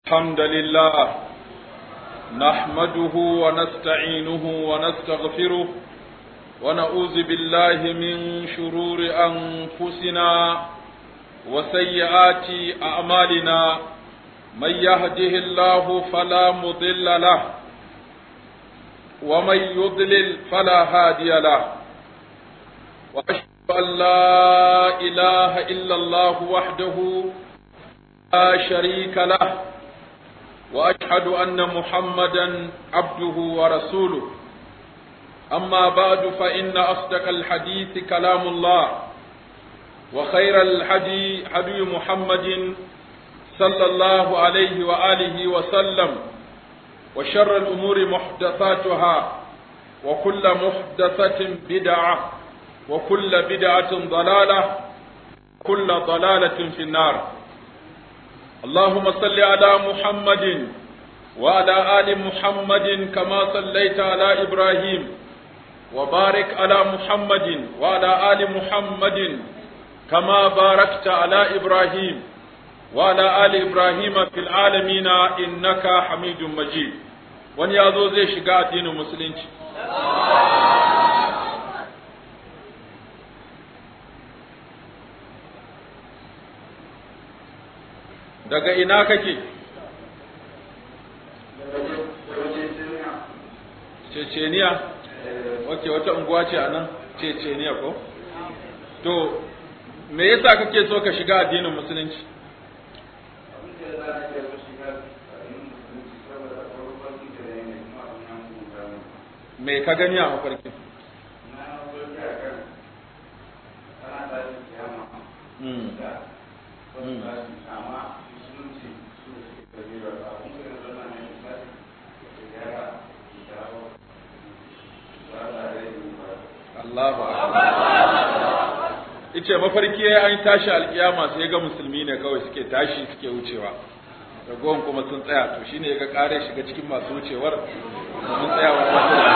الحمد لله نحمده ونستعينه ونستغفره ونعوذ بالله من شرور أنفسنا وسيئات أعمالنا من يهده الله فلا مضل له ومن يضلل فلا هادي له وأشهد أن لا إله إلا الله وحده لا شريك له واشهد ان محمدا عبده ورسوله اما بعد فان اصدق الحديث كلام الله وخير الحدي حدي محمد صلى الله عليه واله وسلم وشر الامور محدثاتها وكل محدثه بدعه وكل بدعه ضلاله كل ضلاله في النار اللهم صل على محمد وعلى آل محمد كما صليت على إبراهيم وبارك على محمد وعلى آل محمد كما باركت على إبراهيم وعلى آل إبراهيم في العالمين إنك حميد مجيد wani ya zo zai shiga addinin musulunci daga ina kake ceceniya ok wata unguwa ce a nan ceceniya ko to me yasa kake so ka shiga addinin musulunci me ka gani a mafarkin Mm. Mm. Allahu Ice mafarki ya an tashi alkiyama sai ga musulmi ne kawai suke tashi suke wucewa. Ragowar kuma sun tsaya to shine ya ga kare shiga cikin masu wucewar mun tsaya wa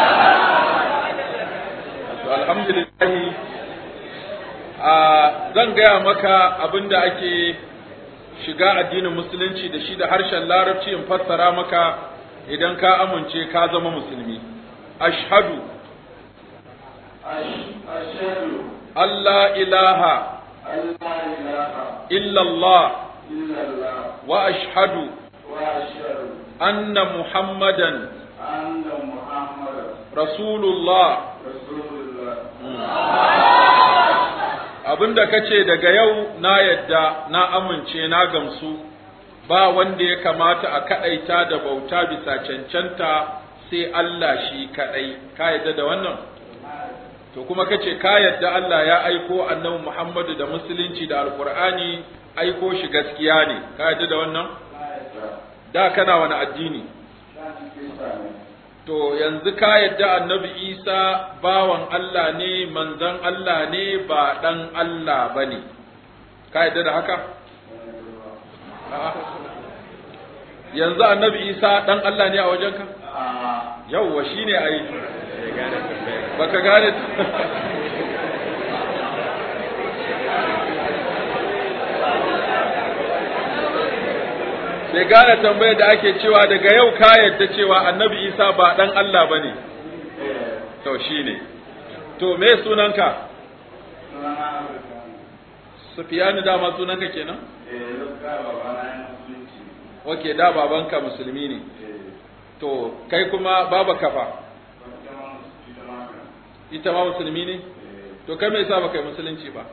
To alhamdulillah a zan gaya maka abinda ake shiga addinin musulunci da shi da harshen larabci in fassara maka idan ka amince ka zama musulmi. Ashhadu أشهد Allah ilaha أن لا إله illallah إلا الله wa ashhadu وأشهد anna Muhammadan أن محمدا Rasulullah رسول الله abinda kace daga yau na yadda na amince na gamsu ba wanda ya kamata a kadaita da bauta bisa cancanta sai Allah shi kadai ka yadda da wannan to kuma kace ka yadda Allah ya aiko annabi Muhammadu da musulunci da alqur'ani aiko shi gaskiya ne ka yadda da wannan da kana wani addini to yanzu ka yadda annabi Isa bawan Allah ne manzon Allah ne ba dan Allah bane ka yadda da haka A'a. yanzu annabi Isa dan Allah ne a wajenka yauwa shine ai baka gane sai gane tambayar da ake cewa daga yau ka yadda cewa annabi isa ba dan Allah ba ne to shine to me sunanka sufiyanu dama sunanka kenan ok da babanka musulmi ne to kai kuma baba kafa ita ma musulmi ne to kai me yasa baka yi musulunci ba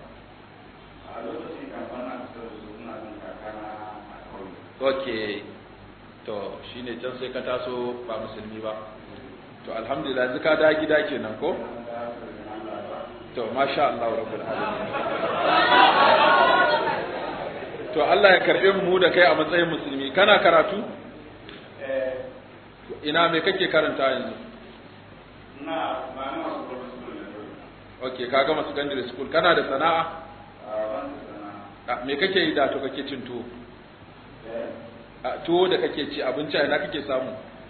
ok to shine can sai ka taso ba musulmi ba to alhamdulillah yanzu ka da gida kenan ko to masha Allah rabbul alamin to Allah ya karbe mu da kai a matsayin musulmi kana karatu ina me kake karanta yanzu ok ka gama secondary school kana da sana'a Ah, me kake yi da to kake cin tuwo a tuwo da kake ci abinci a ina kake samu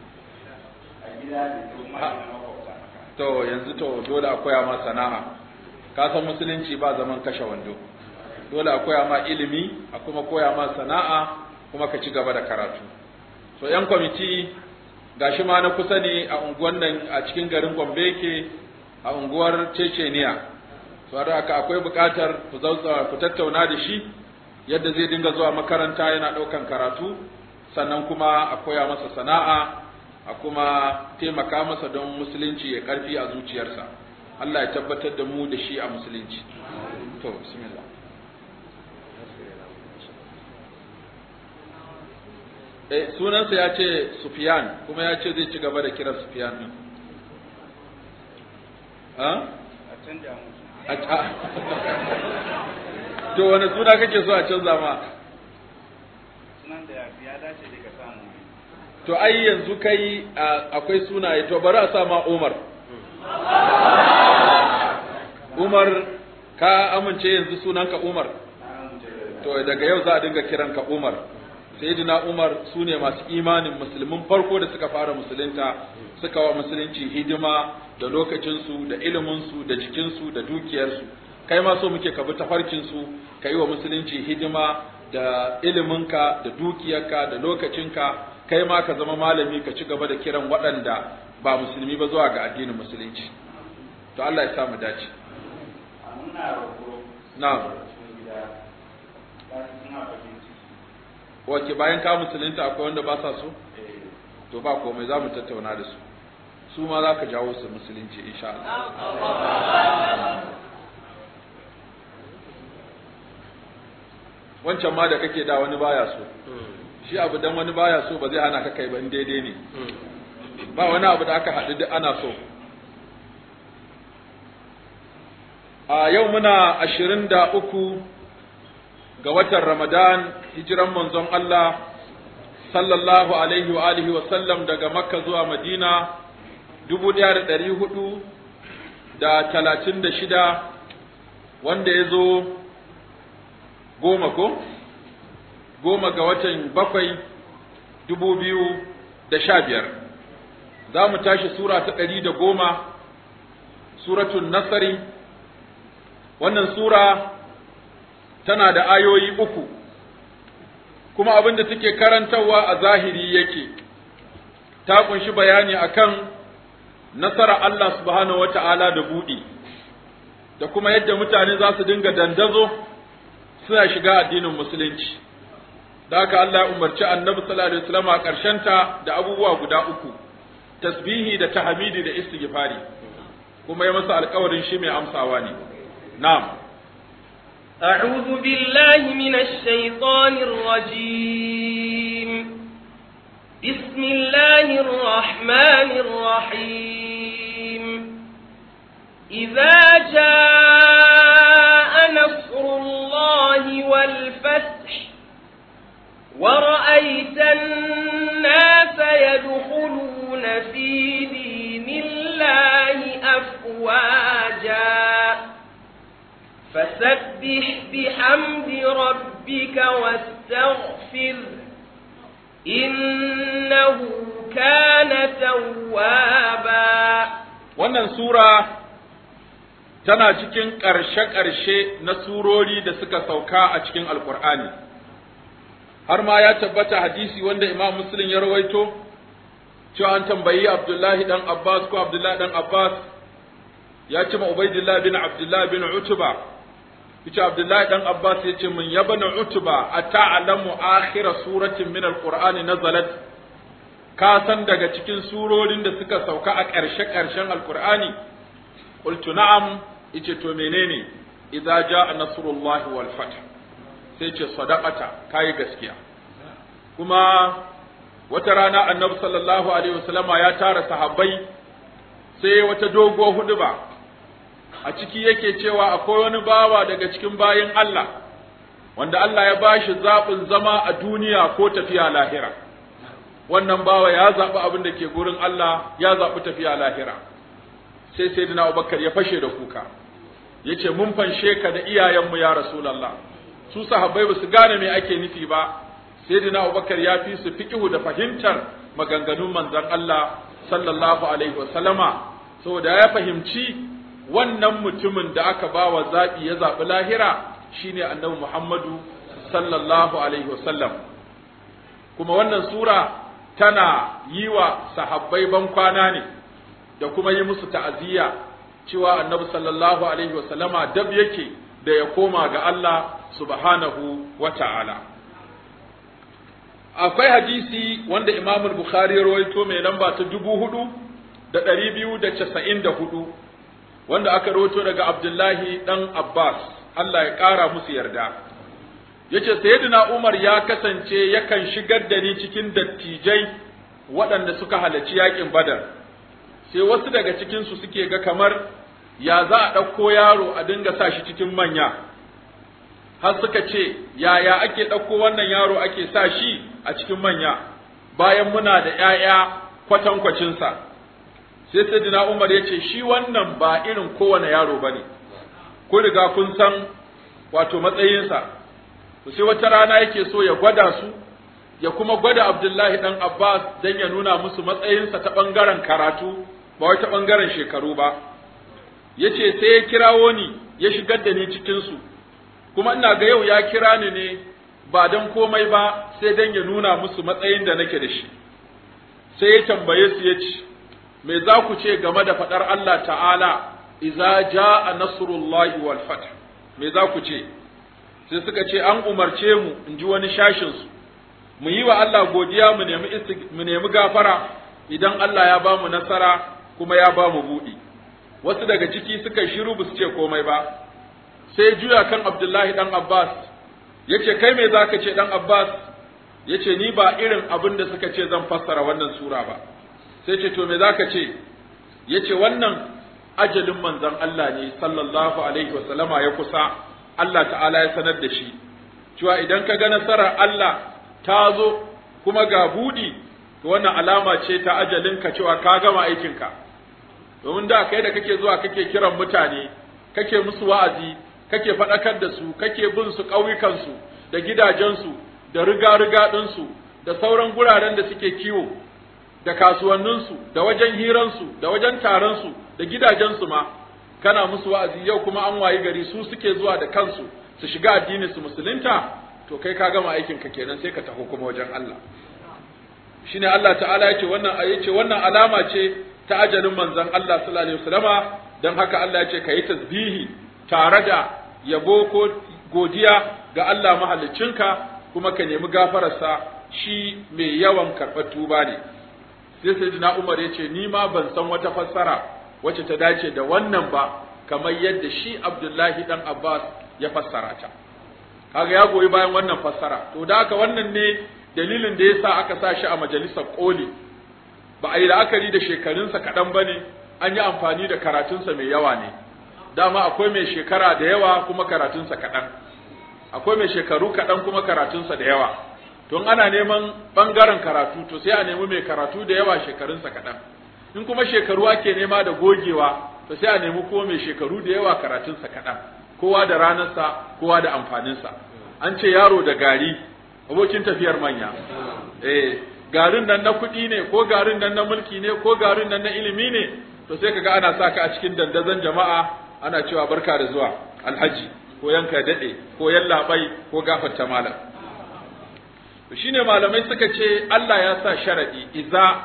to yanzu to dole a koya ma sana'a ka san musulunci ba zaman kashe wando dole a koya ma ilimi a kuma koya ma sana'a kuma ka ci gaba da karatu so yan kwamiti gashi ma na kusa ne a unguwan nan a cikin garin Gombe yake a unguwar Ceceniya so da haka akwai buƙatar ku zautsa ku tattauna da shi yadda zai dinga zuwa makaranta yana ɗaukan karatu sannan kuma a koya masa sana'a a kuma taimaka masa don musulunci ya karfi a zuciyarsa Allah ya tabbatar da mu da shi a musulunci to bismillah eh sunansa ya ce Sufyan kuma ya ce zai ci gaba da kiran Sufyan din ha a canja to wani suna kake so a canza ma sunan da ya dace da ka samu to ai yanzu kai akwai sunaye to bari a sa ma Umar Umar ka amince yanzu sunanka Umar to daga yau za a dinga kiranka Umar sayyidina Umar su ne masu imanin musulmin farko da suka fara musulunta suka wa musulunci hidima da lokacinsu da iliminsu da jikinsu da dukiyarsu kai ma so muke ka bi tafarkinsu ka yi wa musulunci hidima da iliminka da dukiyarka da lokacinka kai ma ka zama malami ka ci gaba da kiran waɗanda ba musulmi ba zuwa ga addinin musulunci to Allah ya sa mu dace a muna roƙo na'am cikin gida ba su suna bakin ciki wace bayan ka musulunta akwai wanda ba sa so eh to ba komai za mu tattauna da su su ma za ka jawo su musulunci insha Allah wancan ma da kake da wani baya so shi abu dan wani baya so ba zai hana ka kai ba in daidai ne ba wani abu da aka haɗu duk ana so a yau muna ashirin da uku ga watan ramadan hijiran manzon Allah sallallahu alaihi wa alihi wa sallam daga makka zuwa madina dubu ɗaya da ɗari hudu da talatin da shida wanda ya zo goma ko goma ga watan bakwai dubu biyu da sha biyar za mu tashi sura ta ɗari da goma suratun nasari wannan sura tana da ayoyi uku kuma abin da take karantarwa a zahiri yake ta kunshi bayani akan nasara Allah subhanahu wata'ala da buɗi da kuma yadda mutane za su dinga dandazo suna shiga addinin musulunci da haka Allah ya umarci annabi sallallahu alaihi wasallam a ƙarshenta da abubuwa guda uku tasbihi da tahmidi da istighfari kuma ya masa alƙawarin shi mai amsawa ne na'am أعوذ بالله من الشيطان الرجيم بسم الله الرحمن الرحيم إذا جاء نصر الله والفتح ورأيت الناس يدخلون في دين الله أفواجا فسبح بحمد ربك واستغفر إنه كان توابا wannan sura tana cikin ƙarshe-ƙarshe na surori da suka sauka a cikin alkur'ani har ma ya tabbata hadisi wanda imam muslim ya rawaito cewa an tambayi abdullahi dan abbas ko abdullahi dan abbas ya ce ma ubaidillah bin abdullahi bin utuba yace abdullahi dan abbas ya ce min yabna utuba ata'lamu akhira suratin min alqur'ani nazalat ka san daga cikin surorin da suka sauka a ƙarshe-ƙarshen alqur'ani qultu na'am yace to menene idza jaa nasrullahi wal fath sai ce sadaqata kai gaskiya kuma wata rana annabi sallallahu alaihi wasallama ya tara sahabbai sai wata dogo huduba a ciki yake cewa akwai wani bawa daga cikin bayin Allah wanda Allah ya bashi zaɓin zama a duniya ko tafiya lahira wannan bawa ya zaɓi abin da ke gurin Allah ya zaɓi tafiya lahira sai sayyidina Abubakar ya fashe da kuka yace mun fanshe ka da iyayenmu ya rasulullah su sahabbai basu gane me ake nufi ba sayyidina Abubakar ya fi su fiqhu da fahimtar maganganun manzon Allah sallallahu alaihi wasallama saboda ya fahimci wannan mutumin da aka ba wa zaɓi ya zaɓi lahira shine annabi Muhammadu sallallahu alaihi wasallam kuma wannan sura tana yi wa sahabbai ban kwana ne da kuma yi musu ta'aziyya cewa annabi sallallahu alaihi wasallama dab yake da ya koma ga Allah subhanahu wa ta'ala. Akwai hadisi wanda Imam Bukhari ya rawaito mai lamba ta dubu hudu da ɗari biyu da casa'in da hudu wanda aka rawaito daga Abdullahi ɗan Abbas, Allah ya ƙara musu yarda. Yace Sayyidina Umar ya kasance yakan shigar da ni cikin dattijai waɗanda suka halarci yaƙin Badar. Sai wasu daga cikinsu suke ga kamar ya za a ɗauko yaro a dinga sa shi cikin manya har suka ce yaya ake ɗauko wannan yaro ake sa shi a cikin manya bayan muna da ‘ya'ya kwatankwacinsa sai sayyidina umar ya ce shi wannan ba irin kowane yaro ba ne kun riga kun san wato matsayinsa to sai wata rana yake so ya gwada su ya kuma gwada abdullahi ɗan abbas don ya nuna musu matsayinsa ta ɓangaren karatu ba wai ta ɓangaren shekaru ba ya ce sai ya kirawo ni ya shigar da ni cikinsu kuma ina ga yau ya kira ni ne ba don komai ba sai don ya nuna musu matsayin da nake da shi sai ya tambaye su ya ce me za ku ce game da faɗar Allah ta'ala iza ja'a nasrullahi wal fath me za ku ce sai suka ce an umarce mu in ji wani shashin su mu yi wa Allah godiya mu nemi mu nemi gafara idan Allah ya ba mu nasara kuma ya ba mu buɗi wasu daga ciki suka shiru ba su ce komai ba sai juya kan Abdullahi dan Abbas yace kai me zaka ce dan Abbas yace ni ba irin abin da suka ce zan fassara wannan sura ba sai ce to me zaka ce yace wannan ajalin manzon Allah ne sallallahu alaihi wasallama ya kusa Allah ta'ala ya sanar da shi cewa idan ka ga nasarar Allah ta zo kuma ga budi to wannan alama ce ta ajalinka cewa ka gama aikinka domin da kai da kake zuwa kake kiran mutane kake musu wa'azi kake faɗakar da su kake bin su ƙauyukansu da gidajensu da riga-riga ɗinsu da sauran guraren da suke kiwo da kasuwanninsu da wajen hiransu da wajen taronsu da gidajensu ma kana musu wa'azi yau kuma an wayi gari su suke zuwa da kansu su shiga addini su musulunta to kai ka gama aikin ka kenan sai ka taho kuma wajen Allah shine Allah ta'ala yace wannan yace wannan alama ce ta ajalin manzon Allah sallallahu alaihi wasallama dan haka Allah yace kai tasbihi tare da yabo ko godiya ga Allah mahaliccinka kuma ka nemi gafararsa shi mai yawan karɓar tuba ne sai sayyidina Umar yace ni ma ban san wata fassara wacce ta dace da wannan ba kamar yadda shi Abdullahi dan Abbas ya fassara ta kaga ya goyi bayan wannan fassara to da haka wannan ne dalilin da yasa aka sa shi a majalisar koli ba a yi la'akari da shekarunsa kaɗan ba ne an yi amfani da karatunsa mai yawa ne dama akwai mai shekara da yawa kuma karatunsa kaɗan akwai mai shekaru kaɗan kuma karatunsa da yawa to ana neman ɓangaren karatu to sai a nemi mai karatu da yawa shekarunsa kaɗan in kuma shekaru ake nema da gogewa to sai a nemi kuma mai shekaru da yawa karatunsa kaɗan kowa da ranarsa kowa da amfaninsa an ce yaro da gari abokin tafiyar manya eh garin nan na kuɗi ne ko garin nan na mulki ne ko garin nan na ilimi ne to sai kaga ana saka a cikin dandazon jama'a ana cewa barka da zuwa alhaji ko yanka dade ko yallaɓai ko gafarta malam to shine malamai suka ce Allah ya sa sharadi iza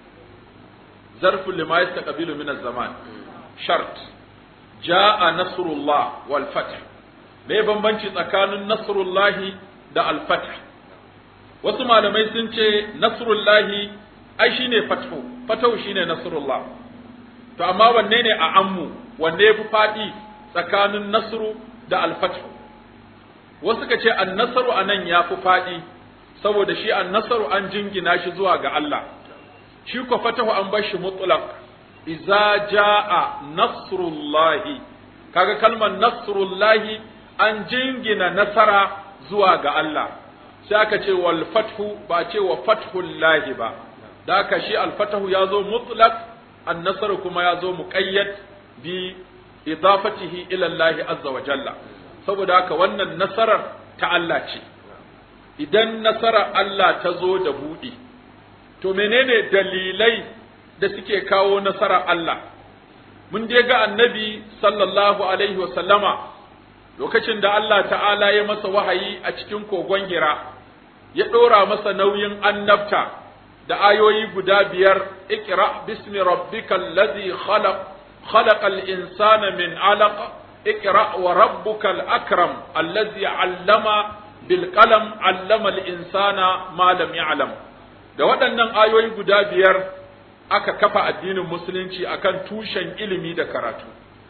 zarfu lima yastaqbilu min az-zaman shart jaa nasrullah wal fath me bambanci tsakanin nasrullahi da al fath wasu malamai sun ce nasrullahi ai shine fathu fathu shine nasrullah to amma wanne ne a ammu wanne yafi fadi tsakanin nasru da al-fathu wasu ka ce an-nasru anan yafi fadi saboda shi an-nasru an jingina shi zuwa ga Allah shi ko fatahu an bar shi mutlaq idza jaa nasrullahi kaga kalmar nasrullahi an jingina nasara zuwa ga Allah sai aka ce wal fathu ba ce wa fathul lahi ba da aka shi al fatahu ya zo mutlaq an nasar kuma ya zo muqayyad bi idafatihi ila Allah azza wa jalla saboda haka wannan nasarar ta Allah ce idan nasarar Allah ta zo da buɗi to menene dalilai da suke kawo nasarar Allah mun dai ga annabi sallallahu alaihi wa sallama lokacin da Allah ta'ala ya masa wahayi a cikin kogon Hira ya ɗora masa nauyin annabta da ayoyi guda biyar ikra bismi rabbikal ladhi khalaq khalaqal insana min alaq ikra wa rabbukal akram allazi allama bil qalam allama al insana ma lam ya'lam da waɗannan ayoyi guda biyar aka kafa addinin musulunci akan tushen ilimi da karatu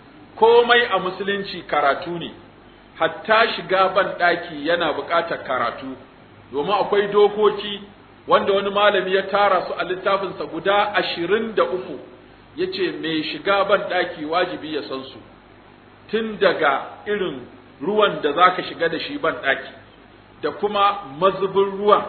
komai a musulunci karatu ne hatta shiga ban ɗaki yana buƙatar karatu domin akwai dokoki wanda wani malami ya tara su a littafinsa guda ashirin da uku ya ce mai shiga ban ɗaki wajibi ya san su tun daga irin ruwan da za ka shiga da shi ban ɗaki da kuma mazubin ruwan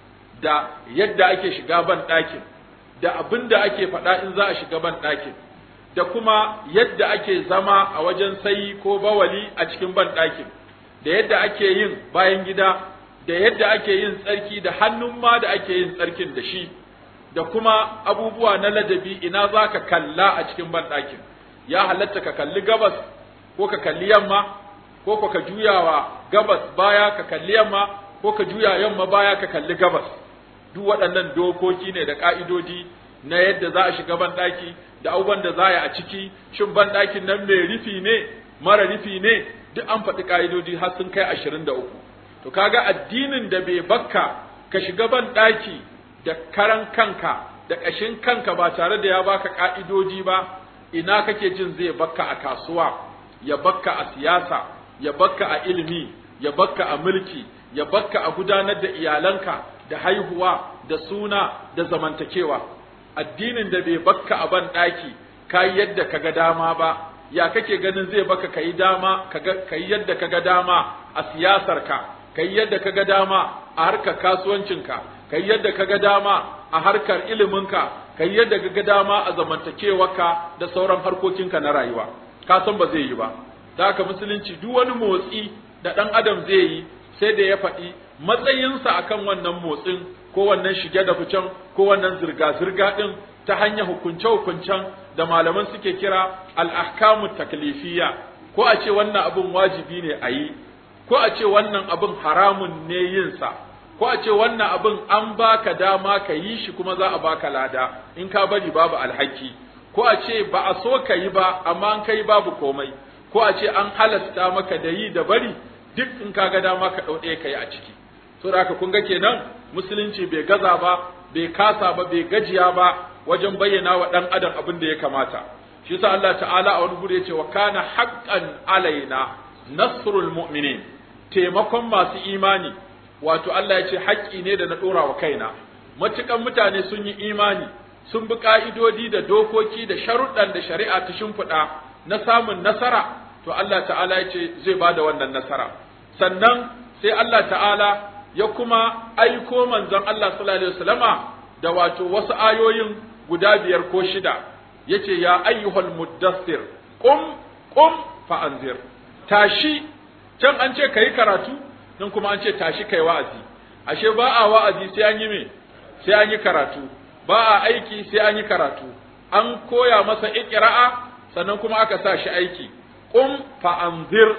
da yadda ake shiga ban ɗakin da abin da ake faɗa in za a shiga ban ɗakin da kuma yadda ake zama a wajen sayi ko bawali a cikin ban ɗakin da yadda ake yin bayan gida da yadda ake yin tsarki da hannun ma da ake yin tsarkin da shi da kuma abubuwa na ladabi ina za ka kalla a cikin ban ɗakin ya halatta ka kalli gabas ko ka kalli yamma ko ka juyawa gabas baya ka kalli yamma ko ka juya yamma baya ka kalli gabas duk waɗannan dokoki ne da ƙa'idodi na yadda za a shiga banɗaki da abubuwan da za a yi a ciki shin banɗakin nan mai rufi ne mara rufi ne duk an faɗi ƙa'idodi har sun kai ashirin da uku to kaga addinin da bai bakka ka shiga banɗaki da karan kanka da ƙashin kanka ba tare da ya baka ƙa'idodi ba ina kake jin zai bakka a kasuwa ya bakka a siyasa ya bakka a ilimi ya bakka a mulki ya bakka a gudanar da iyalanka da haihuwa da suna da zamantakewa addinin da bai bakka a ban ɗaki ka yi yadda ka ga dama ba ya kake ganin zai baka ka yi dama ka yi yadda ka ga dama a siyasarka ka yi yadda ka ga dama a harkar kasuwancinka ka yi yadda ka ga dama a harkar iliminka ka yi yadda ka ga dama a zamantakewarka da sauran harkokinka na rayuwa ka san ba zai yi ba da haka musulunci duk wani motsi da ɗan adam zai yi sai da ya faɗi matsayinsa akan wannan motsin ko wannan shige da ficen ko wannan zirga-zirga ɗin ta hanyar hukunce-hukuncen da malaman suke kira al'ahkamu taklifiyya ko a ce wannan abin wajibi ne a yi ko a ce wannan abin haramun ne yinsa ko a ce wannan abin an baka dama ka yi shi kuma za a baka lada in ka bari babu alhaki ko a ce ba a so ka yi ba amma an kai babu komai ko a ce an halasta maka da yi da bari duk in ka ga dama ka ɗau ɗaya ka yi a ciki saboda haka kun ga kenan musulunci bai gaza ba bai kasa ba bai gajiya ba wajen bayyana wa ɗan adam abin da ya kamata shi yasa Allah ta'ala a wani guri ya ce wa kana haqqan alaina nasrul mu'minin taimakon masu imani wato Allah ya ce haƙƙi ne da na ɗora wa kaina matukan mutane sun yi imani sun bi ka'idodi da dokoki da sharuɗan da shari'a ta shimfiɗa na samun nasara to Allah ta'ala ya ce zai ba da wannan nasara sannan sai Allah ta'ala ya kuma aiko manzon Allah sallallahu alaihi wasallama da wato wasu ayoyin guda biyar ko shida yace ya ayyuhal muddassir qum qum fa anzir tashi can an ce kai karatu nan kuma an ce tashi kai wa'azi ashe ba a wa'azi sai an yi me sai an yi karatu ba a aiki sai an yi karatu an koya masa iqra'a sannan kuma aka sa shi aiki qum fa anzir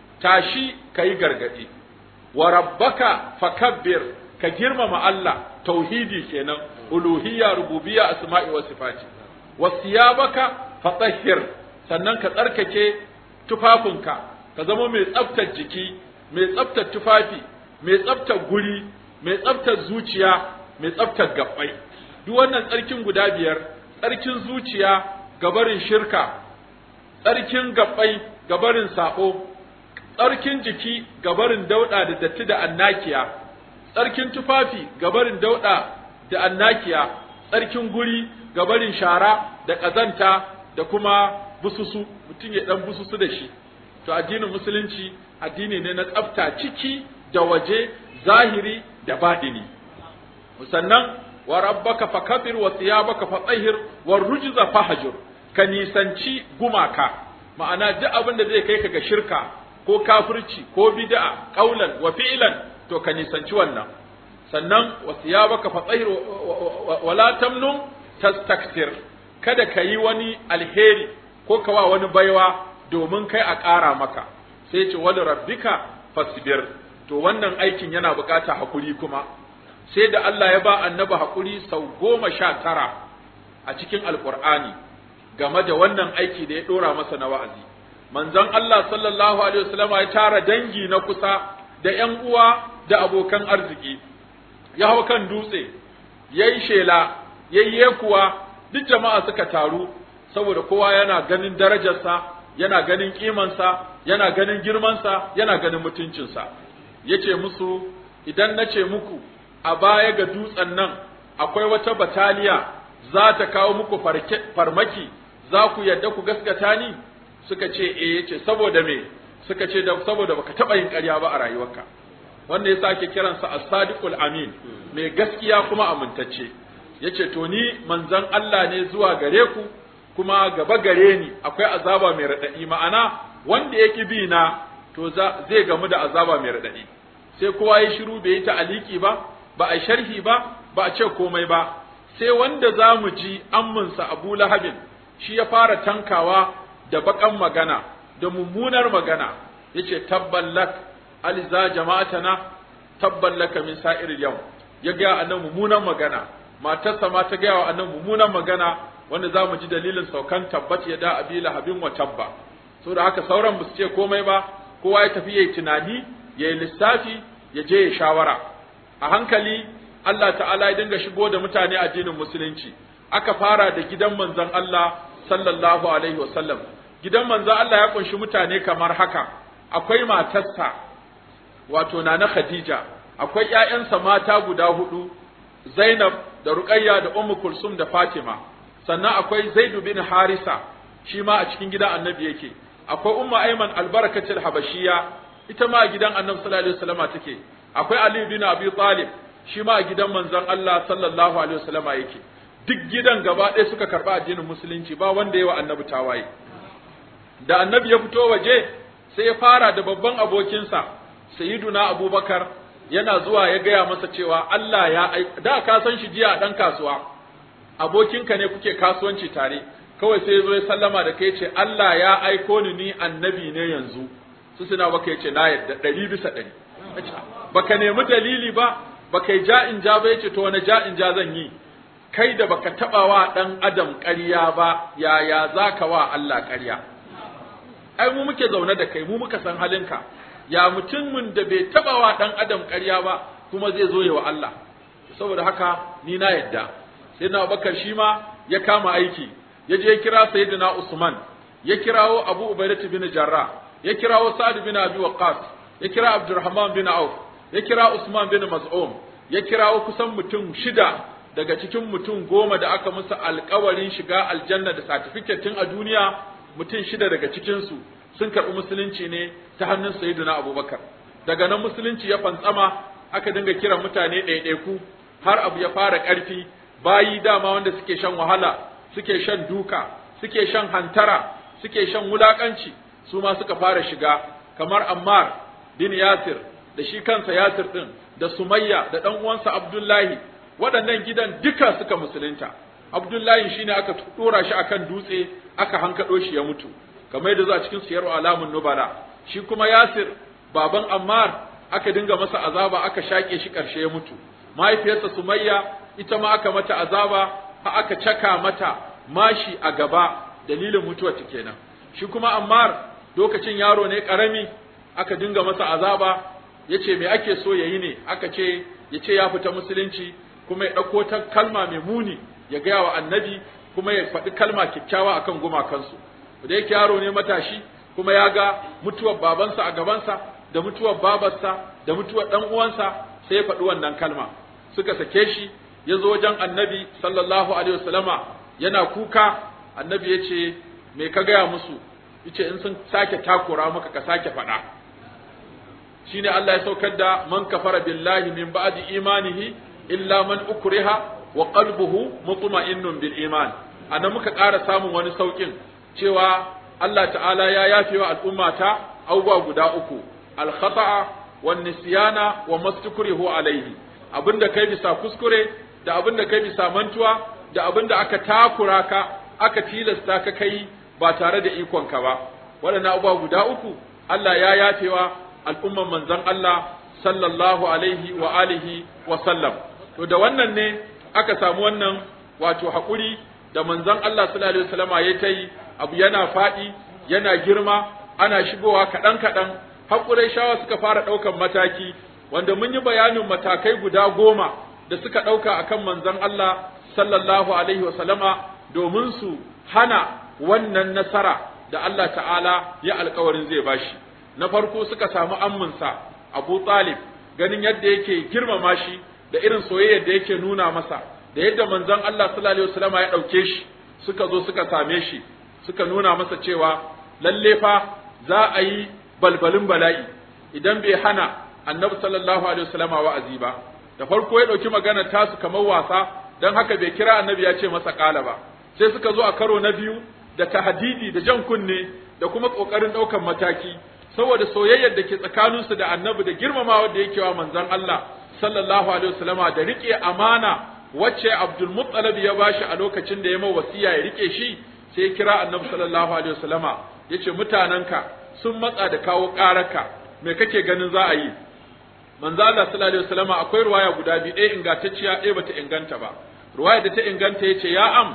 tashi kai gargadi wa rabbaka fakabbir ka girmama Allah tauhidi kenan uluhiyya rububiyya asma'i wa sifati wasiyabaka fatahhir sannan ka tsarkake tufafinka ka zama mai tsaftar jiki mai tsaftar tufafi mai tsaftar guri mai tsaftar zuciya mai tsaftar gabbai duk wannan tsarkin guda biyar tsarkin zuciya gabarin shirka tsarkin gabbai gabarin sabo tsarkin jiki gabarin dauda da datti da annakiya tsarkin tufafi gabarin dauda da annakiya tsarkin guri gabarin shara da ƙazanta da kuma bususu mutum ya dan bususu da shi to addinin musulunci addini ne na tsafta ciki da waje zahiri da baɗini sannan wa rabbaka fakabir wa thiyabaka fatahhir wa rujza fahjur ka nisanci gumaka ma'ana duk abin da zai kai ka ga shirka ko kafirci ko bid'a qaulan wa fi'lan to ka nisanci wannan sannan wa thiyabaka fatahhir wa la tamnun tastakthir kada ka yi wani alheri ko ka wa wani baiwa domin kai a ƙara maka sai ce wani rabbika fasbir to wannan aikin yana bukata hakuri kuma sai da Allah ya ba annabi haƙuri sau goma sha tara a cikin alƙur'ani game da wannan aiki da ya ɗora masa na wa'azi manzon Allah sallallahu alaihi wasallama ya tara dangi na kusa da ƴan uwa da abokan arziki ya hau kan dutse yayi shela yayi kuwa duk jama'a suka taru saboda kowa yana ganin darajarsa yana ganin kimansa yana ganin girmansa yana ganin mutuncinsa yace musu idan nace muku a baya ga dutsen nan akwai wata bataliya za ta kawo muku farmaki za ku yadda ku gaskata ni suka ce eh yace saboda me suka ce da saboda baka taba yin ƙarya ba a rayuwarka wanda yasa ake kiransa as-sadiqul amin mai gaskiya kuma amintacce yace to ni manzon Allah ne zuwa gare ku kuma gaba gare ni akwai azaba mai radadi ma'ana wanda yake bi na to zai gamu da azaba mai radadi sai kowa ya shiru bai yi ta'aliki ba ba a sharhi ba ba a ce komai ba sai wanda za mu ji amminsa Abu Lahabin shi ya fara tankawa da baƙan magana da mummunar magana yace tabballak aliza jama'atana tabballaka min sa'ir yau ya ga annan mummunan magana matarsa ma ta gaya wa annan mummunan magana wanda za mu ji dalilin saukan tabbat ya da abi lahabin wa tabba saboda haka sauran ba su ce komai ba kowa ya tafi yayi tunani yayi lissafi ya je ya shawara a hankali Allah ta'ala ya dinga shigo da mutane addinin musulunci aka fara da gidan manzon Allah sallallahu alaihi wasallam gidan manzon Allah ya kunshi mutane kamar haka akwai matarsa wato nana Khadija akwai ƴaƴansa mata guda hudu Zainab da Ruqayya da Ummu Kulsum da Fatima sannan akwai Zaid bin Harisa shi ma a cikin gidan Annabi yake akwai Ummu Ayman albarakatul Habashiya ita ma a gidan Annabi sallallahu alaihi wasallama take akwai Ali bin Abi Talib shi ma a gidan manzon Allah sallallahu alaihi wasallama yake duk gidan gaba ɗaya suka karɓa addinin musulunci ba wanda yawa annabi tawaye da annabi ya fito waje sai ya fara da babban abokinsa sayyiduna abubakar yana zuwa ya gaya masa cewa Allah ya da ka san shi jiya dan kasuwa abokinka ne kuke kasuwanci tare kawai sai ya zo ya sallama da kai ce Allah ya aiko ni ni annabi ne yanzu su suna baka yace na yadda ɗari bisa ɗari baka nemi dalili ba baka yi ja'in ja ba yace to wani ja'in ja zan yi kai da baka taba wa dan adam ƙarya ba yaya zaka wa Allah ƙarya ai mu muke zaune da kai mu muka san halinka ya mutumin da bai taba wa dan adam ƙarya ba kuma zai zo ya wa Allah saboda haka ni na yadda sayyidina Abubakar shi ma ya kama aiki ya je kira sayyidina Usman ya kirawo Abu Ubaidah bin Jarrah ya kirawo Sa'd bin Abi Waqqas ya kira Abdurrahman bin Auf ya kira Usman bin Maz'um ya kirawo kusan mutum shida daga cikin mutum goma da aka musu alkawarin shiga aljanna da certificate tun a duniya mutum shida daga cikinsu sun karɓi musulunci ne ta hannun sayyidina abubakar daga nan musulunci ya fantsama aka dinga kiran mutane ɗaiɗaiku har abu ya fara ƙarfi bayi dama wanda suke shan wahala suke shan duka suke shan hantara suke shan wulaƙanci su ma suka fara shiga kamar ammar bin yasir da shi kansa yasir ɗin da sumayya da ɗan uwansa abdullahi waɗannan gidan duka suka musulunta abdullahi shine aka ɗora shi akan dutse aka hankaɗo shi ya mutu kamar yadda za a cikin siyar alamun nubala shi kuma yasir baban ammar aka dinga masa azaba aka shaƙe shi ƙarshe ya mutu mahaifiyarsa sumayya ita ma aka mata azaba ha aka caka mata mashi a gaba dalilin mutuwar ta kenan shi kuma ammar lokacin yaro ne ƙarami aka dinga masa azaba yace me ake so yayi ne aka ce yace ya fita musulunci kuma ya ɗauko ta kalma mai muni ya gaya wa annabi kuma ya faɗi kalma kyakkyawa akan gumakansu da yake yaro ne matashi kuma ya ga mutuwar babansa a gabansa da mutuwar babarsa da mutuwar ɗan uwansa sai ya faɗi wannan kalma suka sake shi ya zo wajen annabi sallallahu alaihi wasallama yana kuka annabi ya ce me ka gaya musu yace in sun sake takura maka ka sake faɗa shine Allah ya saukar da man kafara billahi min ba'di imanihi illa man ukriha wa qalbuhu mutma'innun bil iman anan muka ƙara samun wani saukin cewa Allah ta'ala ya yafe wa al'ummata abubuwa guda uku al khata'a wan nisyana wa mastukrihu alaihi abinda kai bisa kuskure da abinda kai bisa mantuwa da abinda aka takura ka aka tilasta ka kai ba tare da ikonka ba waɗannan abubuwa guda uku Allah ya yafewa al'umman manzon Allah sallallahu alaihi wa alihi wa sallam to da wannan ne aka samu wannan wato haƙuri da manzon Allah sallallahu alaihi wasallama ya ta yi abu yana faɗi yana girma ana shigowa kaɗan kaɗan har shawa suka fara ɗaukan mataki wanda mun yi bayanin matakai guda goma da suka ɗauka akan manzon Allah sallallahu alaihi wasallama domin su hana wannan nasara da Allah ta'ala ya alkawarin zai bashi na farko suka samu amminsa Abu Talib ganin yadda yake girmama shi da irin soyayyar da yake nuna masa da yadda manzon Allah sallallahu alaihi wasallam ya dauke shi suka zo suka same shi suka nuna masa cewa lalle fa za a yi balbalin bala'i idan bai hana annabi sallallahu alaihi wasallam wa'azi ba da farko ya dauki magana tasu kamar wasa dan haka bai kira annabi ya ce masa kala ba sai suka zo a karo na biyu da tahdidi da jan kunne da kuma kokarin daukan mataki saboda soyayyar da ke tsakaninsu da annabi da girmamawa da yake wa manzon Allah sallallahu alaihi wasallama da rike amana wacce Abdul Muttalib ya bashi a lokacin da ya mai wasiya ya rike shi sai ya kira annabi sallallahu alaihi wasallama yace mutananka sun matsa da kawo ƙararka me kake ganin za a yi manzo Allah sallallahu alaihi wasallama akwai ruwaya guda biyu ɗaya ingantacciya ɗaya bata inganta ba ruwaya da ta inganta yace ya am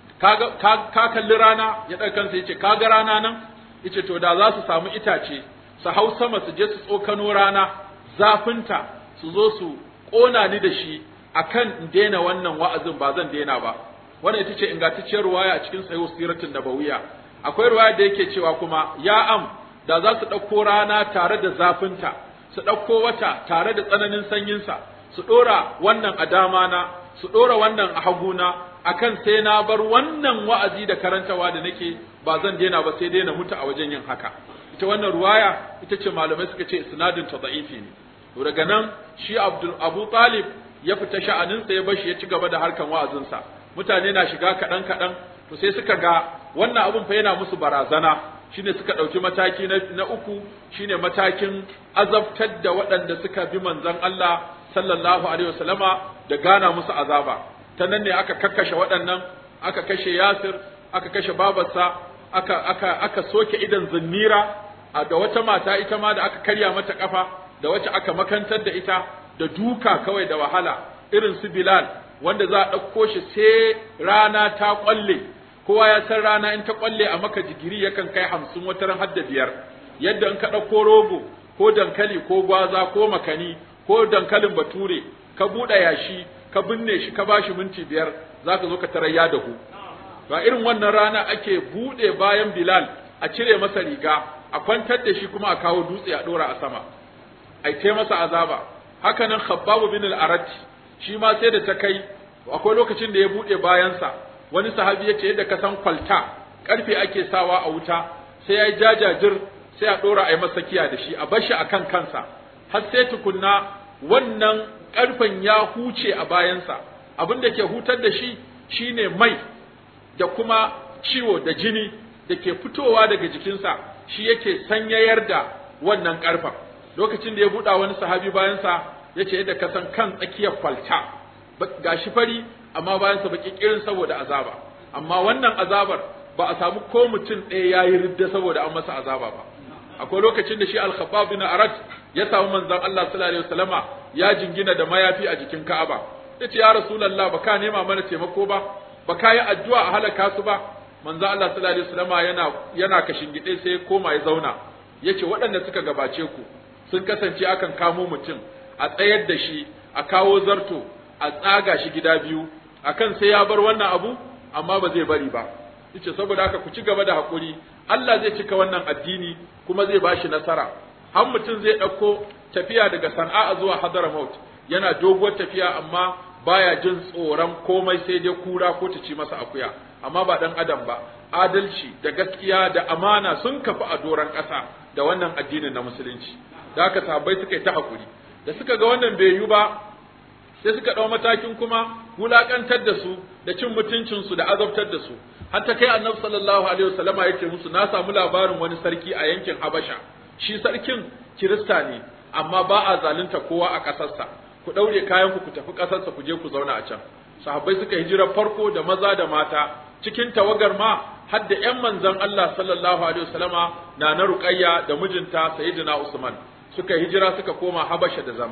ka kalli rana ya ɗaga kansa yace ka ga rana nan yace to da za su samu itace su hau sama su je su tsokano rana zafinta su zo su ƙona ni da shi akan in daina wannan wa'azin ba zan daina ba wannan ita ce ingantacciyar ruwaya a cikin sahih siratul nabawiyya akwai ruwaya da yake cewa kuma ya am da za su ɗauko rana tare da zafinta su ɗauko wata tare da tsananin sanyinsa su ɗora wannan a damana su ɗora wannan a haguna akan sai na bar wannan wa'azi da karantawa da nake ba zan daina ba sai dai na mutu a wajen yin haka ita wannan ruwaya ita ce malamai suka ce isnadin ta da'ifi ne to daga nan shi Abdul Abu Talib ya fita sha'anin sa ya bashi ya ci gaba da harkan wa'azinsa mutane na shiga kaɗan kaɗan to sai suka ga wannan abun fa yana musu barazana shine suka ɗauki mataki na, na uku shine matakin azabtar da waɗanda suka bi manzon Allah sallallahu alaihi wasallama da gana musu azaba ta nan ne aka kakkashe waɗannan aka kashe Yasir aka kashe babarsa aka aka aka soke idan zinnira da wata mata ita ma da aka karya mata kafa da wacce aka makantar da ita da duka kawai da wahala irin su Bilal wanda za a ɗauko shi sai rana ta ƙwalle kowa ya san rana in ta ƙwalle a maka digiri yakan kai hamsin wata ran hadda biyar yadda in ka ɗauko rogo ko dankali ko gwaza ko makani ko dankalin bature ka buɗe yashi ka binne shi ka bashi minti biyar za ka zo ka tarar ya dahu ba irin wannan rana ake buɗe bayan Bilal a cire masa riga a kwantar da shi kuma a kawo dutse a ɗora a sama ai tai masa azaba haka nan Khabbab bin al-Arat shi ma sai da ta kai akwai lokacin da ya buɗe bayansa wani sahabi ya ce yadda ka san kwalta karfe ake sawa a wuta sai ya jajajir sai a ɗora a yi masa kiya da shi a bar shi akan kansa har sai tukunna wannan karfen ya huce a bayansa abin da ke hutar da shi shine mai da kuma ciwo da jini da ke fitowa daga jikinsa shi yake sanyayar da wannan karfen lokacin da ya buɗa wani sahabi bayansa ya ce yadda ka san kan tsakiyar kwalta gashi fari amma bayansa baki kirin saboda azaba amma wannan azabar ba a samu ko mutum ɗaya ya yi ridda saboda an masa azaba ba akwai lokacin da shi al-khabbab bin arat ya samu manzon Allah sallallahu alaihi wasallama ya jingina da mayafi a jikin Ka'aba yace ya rasulullah ba ka nema mana taimako ba ba ka yi addu'a a halaka su ba manzon Allah sallallahu alaihi wasallama yana yana kashin gide sai koma ya zauna yace waɗanda suka gabace ku sun kasance akan kamo mutum a tsayar da shi a kawo zarto a tsaga shi gida biyu akan sai ya bar wannan abu amma ba zai bari ba yace saboda haka ku ci gaba da hakuri Allah zai cika wannan addini kuma zai bashi nasara har mutum zai ɗauko tafiya daga Sana'a zuwa Hadramaut yana doguwar tafiya amma baya jin tsoron komai sai dai kura ko ta ci masa akuya amma ba dan adam ba adalci da gaskiya da amana sun kafi a doron ƙasa da wannan addinin na musulunci da haka sahabbai suka yi ta hakuri da suka ga wannan bai yi ba sai suka ɗau matakin kuma wulaƙantar da su da cin mutuncinsu da azabtar da su har ta kai annabi sallallahu alaihi wasallama yake musu na samu labarin wani sarki a yankin Habasha shi sarkin Kirista ne amma ba a zalunta kowa a ƙasarsa ku ɗaure kayan ku ku tafi ƙasarsa ku je ku zauna a can sahabbai suka hijira farko da maza da mata cikin tawagar ma har da ƴan manzon Allah sallallahu alaihi wasallama na na Ruqayya da mijinta Sayyidina Usman suka hijira suka koma Habasha da zama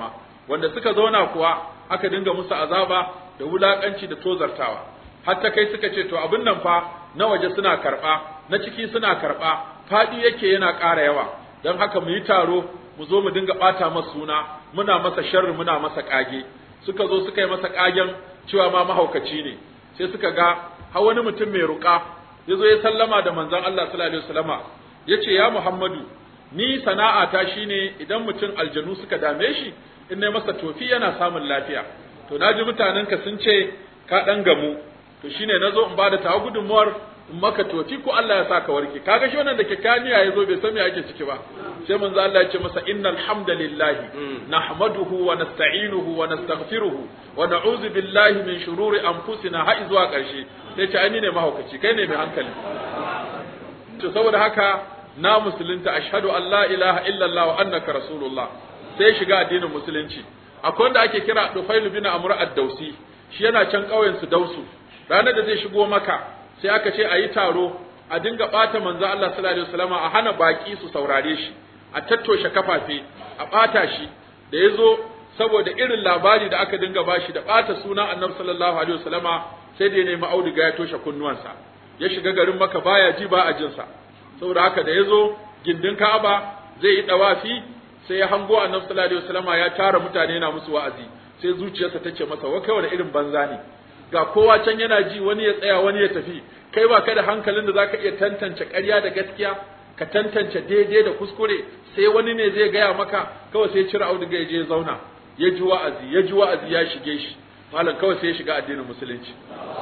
wanda suka zauna kuwa aka dinga musu azaba da wulakanci da tozartawa har ta kai suka ce to abin nan fa na waje suna karba na ciki suna karba fadi yake yana ƙara yawa don haka mu yi taro mu zo mu dinga ɓata masa suna muna masa sharri muna masa ƙage suka zo suka yi masa ƙagen cewa ma mahaukaci ne sai suka ga har wani mutum mai ruƙa ya zo ya sallama da manzon Allah sallallahu alaihi wasallama ya ce ya Muhammadu ni sana'ata shine idan mutum aljanu suka dame shi in nayi masa tofi yana samun lafiya to naji mutanenka sun ce ka dan gamu to shine nazo in bada tawa gudunmuwar in maka tofi ko Allah ya saka warke kaga shi wannan da kikaniya yazo bai san me ake ciki ba sai manzo Allah ya ce masa innal hamdalillahi nahmaduhu wa nasta'inuhu wa nastaghfiruhu wa na'udzu billahi min shururi anfusina har zuwa karshe sai ce ai ne mahaukaci kai ne mai hankali to saboda haka na musulunta ashhadu an la ilaha illallah wa annaka rasulullah sai shiga addinin musulunci akwai wanda ake kira Dufailu bin Amr ad-Dausi shi yana can ƙauyen su Dausu ranar da zai shigo maka sai aka ce a yi taro a dinga ɓata manzo Allah sallallahu alaihi wasallam a hana baki su saurare shi a tattoshe kafafe a ɓata shi da ya zo saboda irin labari da aka dinga bashi da ɓata sunan annabi sallallahu alaihi wasallama sai da ya nemi auduga ya toshe kunnuwansa ya shiga garin maka baya ji ba a jinsa saboda haka da ya zo gindin Ka'aba zai yi dawafi sai ya hango annabi sallallahu alaihi wasallama ya tara mutane yana musu wa'azi sai zuciyarsa ta ce masa wa kai wani irin banza ne ga kowa can yana ji wani ya tsaya wani ya tafi kai ba ka da hankalin da zaka iya tantance ƙarya da gaskiya ka tantance daidai da kuskure sai wani ne zai gaya maka kawai sai cire auduga ya je ya zauna ya ji wa'azi ya ji wa'azi ya shige shi malam kawai sai ya shiga addinin musulunci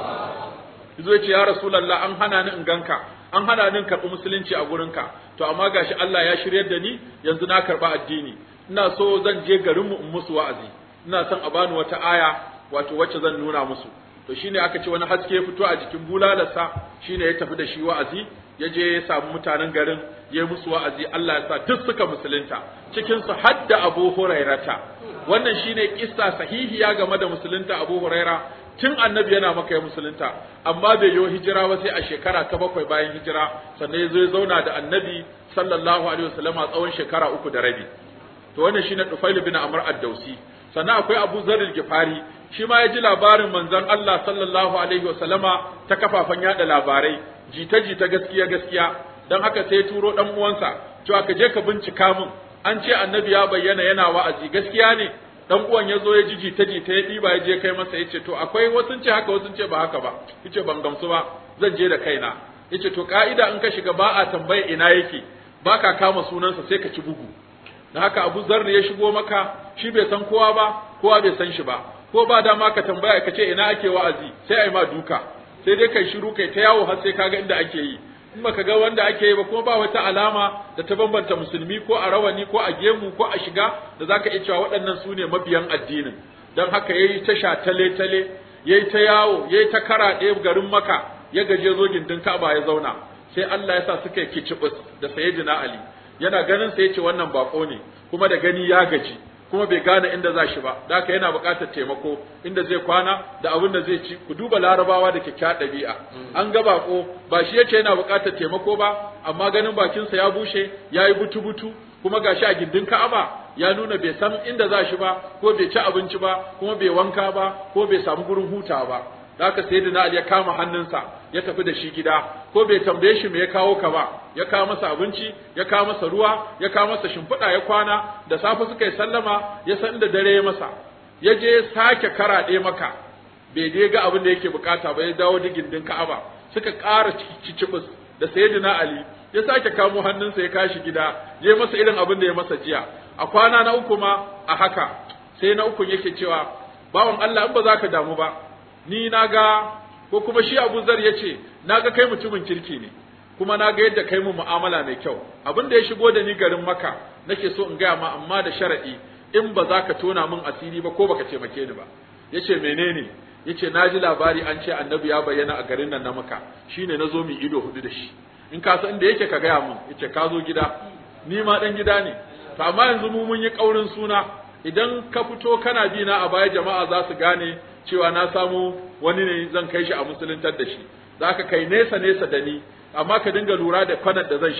yazo ya ce ya rasulullah an hana ni in ganka an hana ni in karɓi musulunci a gurinka to amma gashi Allah ya shiryar da ni yanzu na karɓa addini ina so zan je garinmu in musu wa'azi ina son a bani wata aya wato wacce zan nuna musu to shine aka ce wani haske ya fito a jikin bulalarsa shine ya tafi da shi wa'azi ya je ya samu mutanen garin ya musu wa'azi Allah ya sa duk suka musulunta cikin su hadda Abu Hurairata wannan shine kissa sahihiya game da musulunta Abu Huraira tun annabi yana maka ya musulunta amma bai yi hijira ba sai a shekara ta bakwai bayan hijira sannan ya zo ya zauna da annabi sallallahu alaihi wasallam a tsawon shekara uku da rabi to wannan shine Tufail bin Amr ad-Dausi sannan akwai Abu Zar al-Gifari shi ma ya ji labarin manzon Allah sallallahu alaihi wasallama ta kafafen yada labarai jita jita gaskiya gaskiya dan haka sai ya turo dan uwansa cewa ka je ka bincika min an ce annabi ya bayyana yana wa'azi gaskiya ne dan uwan ya zo ya ji jita jita ya ɗiba ya je kai masa ya ce to akwai wasu ce haka wasu ce ba haka ba yace ban gamsu ba zan je da kaina yace to ka'ida in ka shiga ba a tambaya ina yake ba ka kama sunansa sai ka ci bugu da haka Abu Zar ya shigo maka shi bai san kowa ba kowa bai san shi ba ko ba dama ka tambaya ka ce ina ake wa'azi sai ai ma duka sai dai kai shiru kai ta yawo har sai kaga inda ake yi in baka ga wanda ake yi ba kuma ba wata alama da ta bambanta musulmi ko a rawani ko a gemu ko a shiga da zaka iya cewa waɗannan su ne mabiyan addinin don haka yayi ta sha tale tale yayi ta yawo yayi ta karaɗe garin maka ya gaje zo gindin Ka'aba ya zauna sai Allah ya sa suka yi kicibus da Sayyidina Ali yana ganin sai ya ce wannan bako ne kuma da gani ya gaji kuma bai gane inda za shi ba da haka yana buƙatar taimako inda zai kwana da abin da zai ci ku duba larabawa da kyakkyawar ɗabi'a an ga bako ba shi yace yana buƙatar taimako ba amma ganin bakinsa ya bushe ya yi butu-butu kuma gashi a gindin ka'aba ya nuna bai san inda za shi ba ko bai ci abinci ba kuma bai wanka ba ko bai samu gurin hutawa ba da haka sayyidina Ali ya kama hannunsa ya tafi da shi gida ko bai tambaye shi me ya kawo ka ba ya kawo masa abinci ya kawo masa ruwa ya kawo masa shimfiɗa ya kwana da safe suka yi sallama ya san da dare ya masa ya je sake karaɗe maka bai dai ga abin da yake bukata ba ya dawo digin din Ka'aba suka ƙara cicibus da sayyidina Ali ya sake kamo hannunsa ya kashi gida ya masa irin abin da ya masa jiya a kwana na uku ma a haka sai na uku yake cewa bawan Allah in ba za ka damu ba ni na ga ko kuma shi Abu Zar ya ce na ga kai mutumin kirki ne kuma na ga yadda kai mu mu'amala mai kyau abin da ya shigo da ni garin Makka nake so in gaya ma amma da sharadi in ba za ka tona min asiri ba ko baka taimake ni ba yace menene yace na ji labari an ce annabi ya bayyana a garin nan na Makka shine na zo mu ido hudu da shi in ka san inda yake ka gaya mun yace ka zo gida ni ma dan gida ne to amma yanzu mu mun yi kaurin suna idan ka fito kana bi na a baya jama'a za su gane cewa na samu wani ne zan kai shi a musuluntar da shi za ka kai nesa nesa da ni amma ka dinga lura da kwanan da zan shiga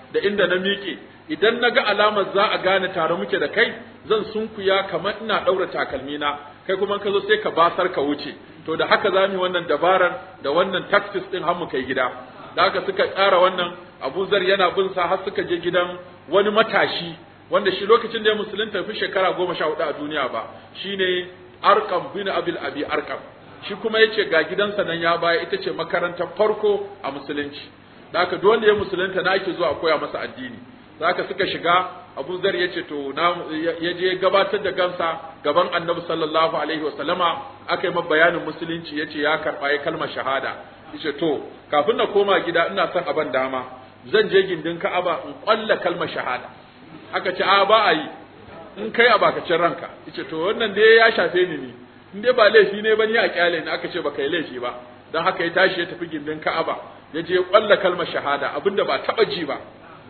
da inda na miƙe idan na ga alamar za a gane tare muke da kai zan sunkuya kamar ina ɗaura takalmina kai kuma ka zo sai ka basar ka wuce to da haka za mu yi wannan dabarar da wannan tactics din har mu kai gida da haka suka tsara wannan Abu Zar yana bin sa har suka je gidan wani matashi wanda shi lokacin da ya musulunta fi shekara goma sha hudu a duniya ba shine Arqam bin Abil Abi Arqam shi kuma yace ga gidansa nan ya baya ita ce makarantar farko a musulunci da haka duk wanda ya musulunta na ake zuwa koya masa addini da haka suka shiga Abu Zar yace to na ya je gabatar da gansa gaban Annabi sallallahu alaihi wasallama aka yi masa bayanin musulunci yace ya karba ya kalmar shahada yace to kafin na koma gida ina son aban dama zan je gindin Ka'aba in kwalla kalmar shahada aka ce a ba a yi in kai a bakacin ranka yace to wannan dai ya shafe ni ne in dai ba laifi ne ba ni a kyale ni aka ce baka yi laifi ba dan haka ya tashi ya tafi gindin Ka'aba ya je kwalla kalmar shahada abinda ba taba ji ba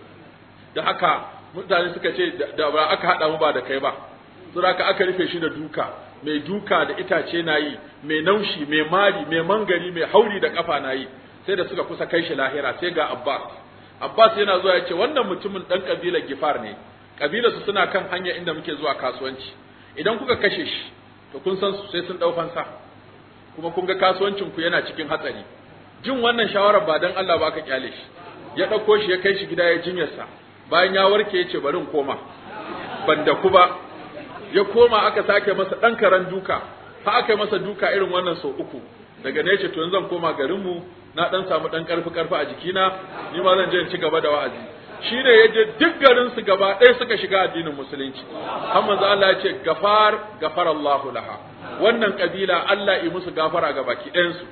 da haka mutane suka ce da ba aka hada mu ba da kai ba saboda haka aka rufe shi da duka mai duka da itace na yi mai naushi mai mari mai mangari mai hauri da kafa na yi sai da suka kusa kai shi lahira sai ga Abbas Abbas yana zuwa ya ce wannan mutumin dan kabilar Gifar ne kabilar su suna kan hanya inda muke zuwa kasuwanci idan kuka kashe shi to kun san su sai sun dau fansa kuma kun ga kasuwancin ku yana cikin hatsari jin wannan shawarar ba dan Allah ba ka kyale shi ya dauko shi ya kai shi gida ya jinyarsa bayan ya warke ya ce bari in koma ban da ku ba ya koma aka sake masa dan karan duka fa aka yi masa duka irin wannan sau uku daga ne ce to yanzu zan koma garinmu na dan samu dan karfi karfi a jikina ni ma zan je in ci gaba da wa'azi shi ne ya je duk garin su gaba ɗaya suka shiga addinin musulunci har manzo Allah ya ce gafar gafar Allahu laha wannan kabila Allah yi musu gafara ga baki ɗayan su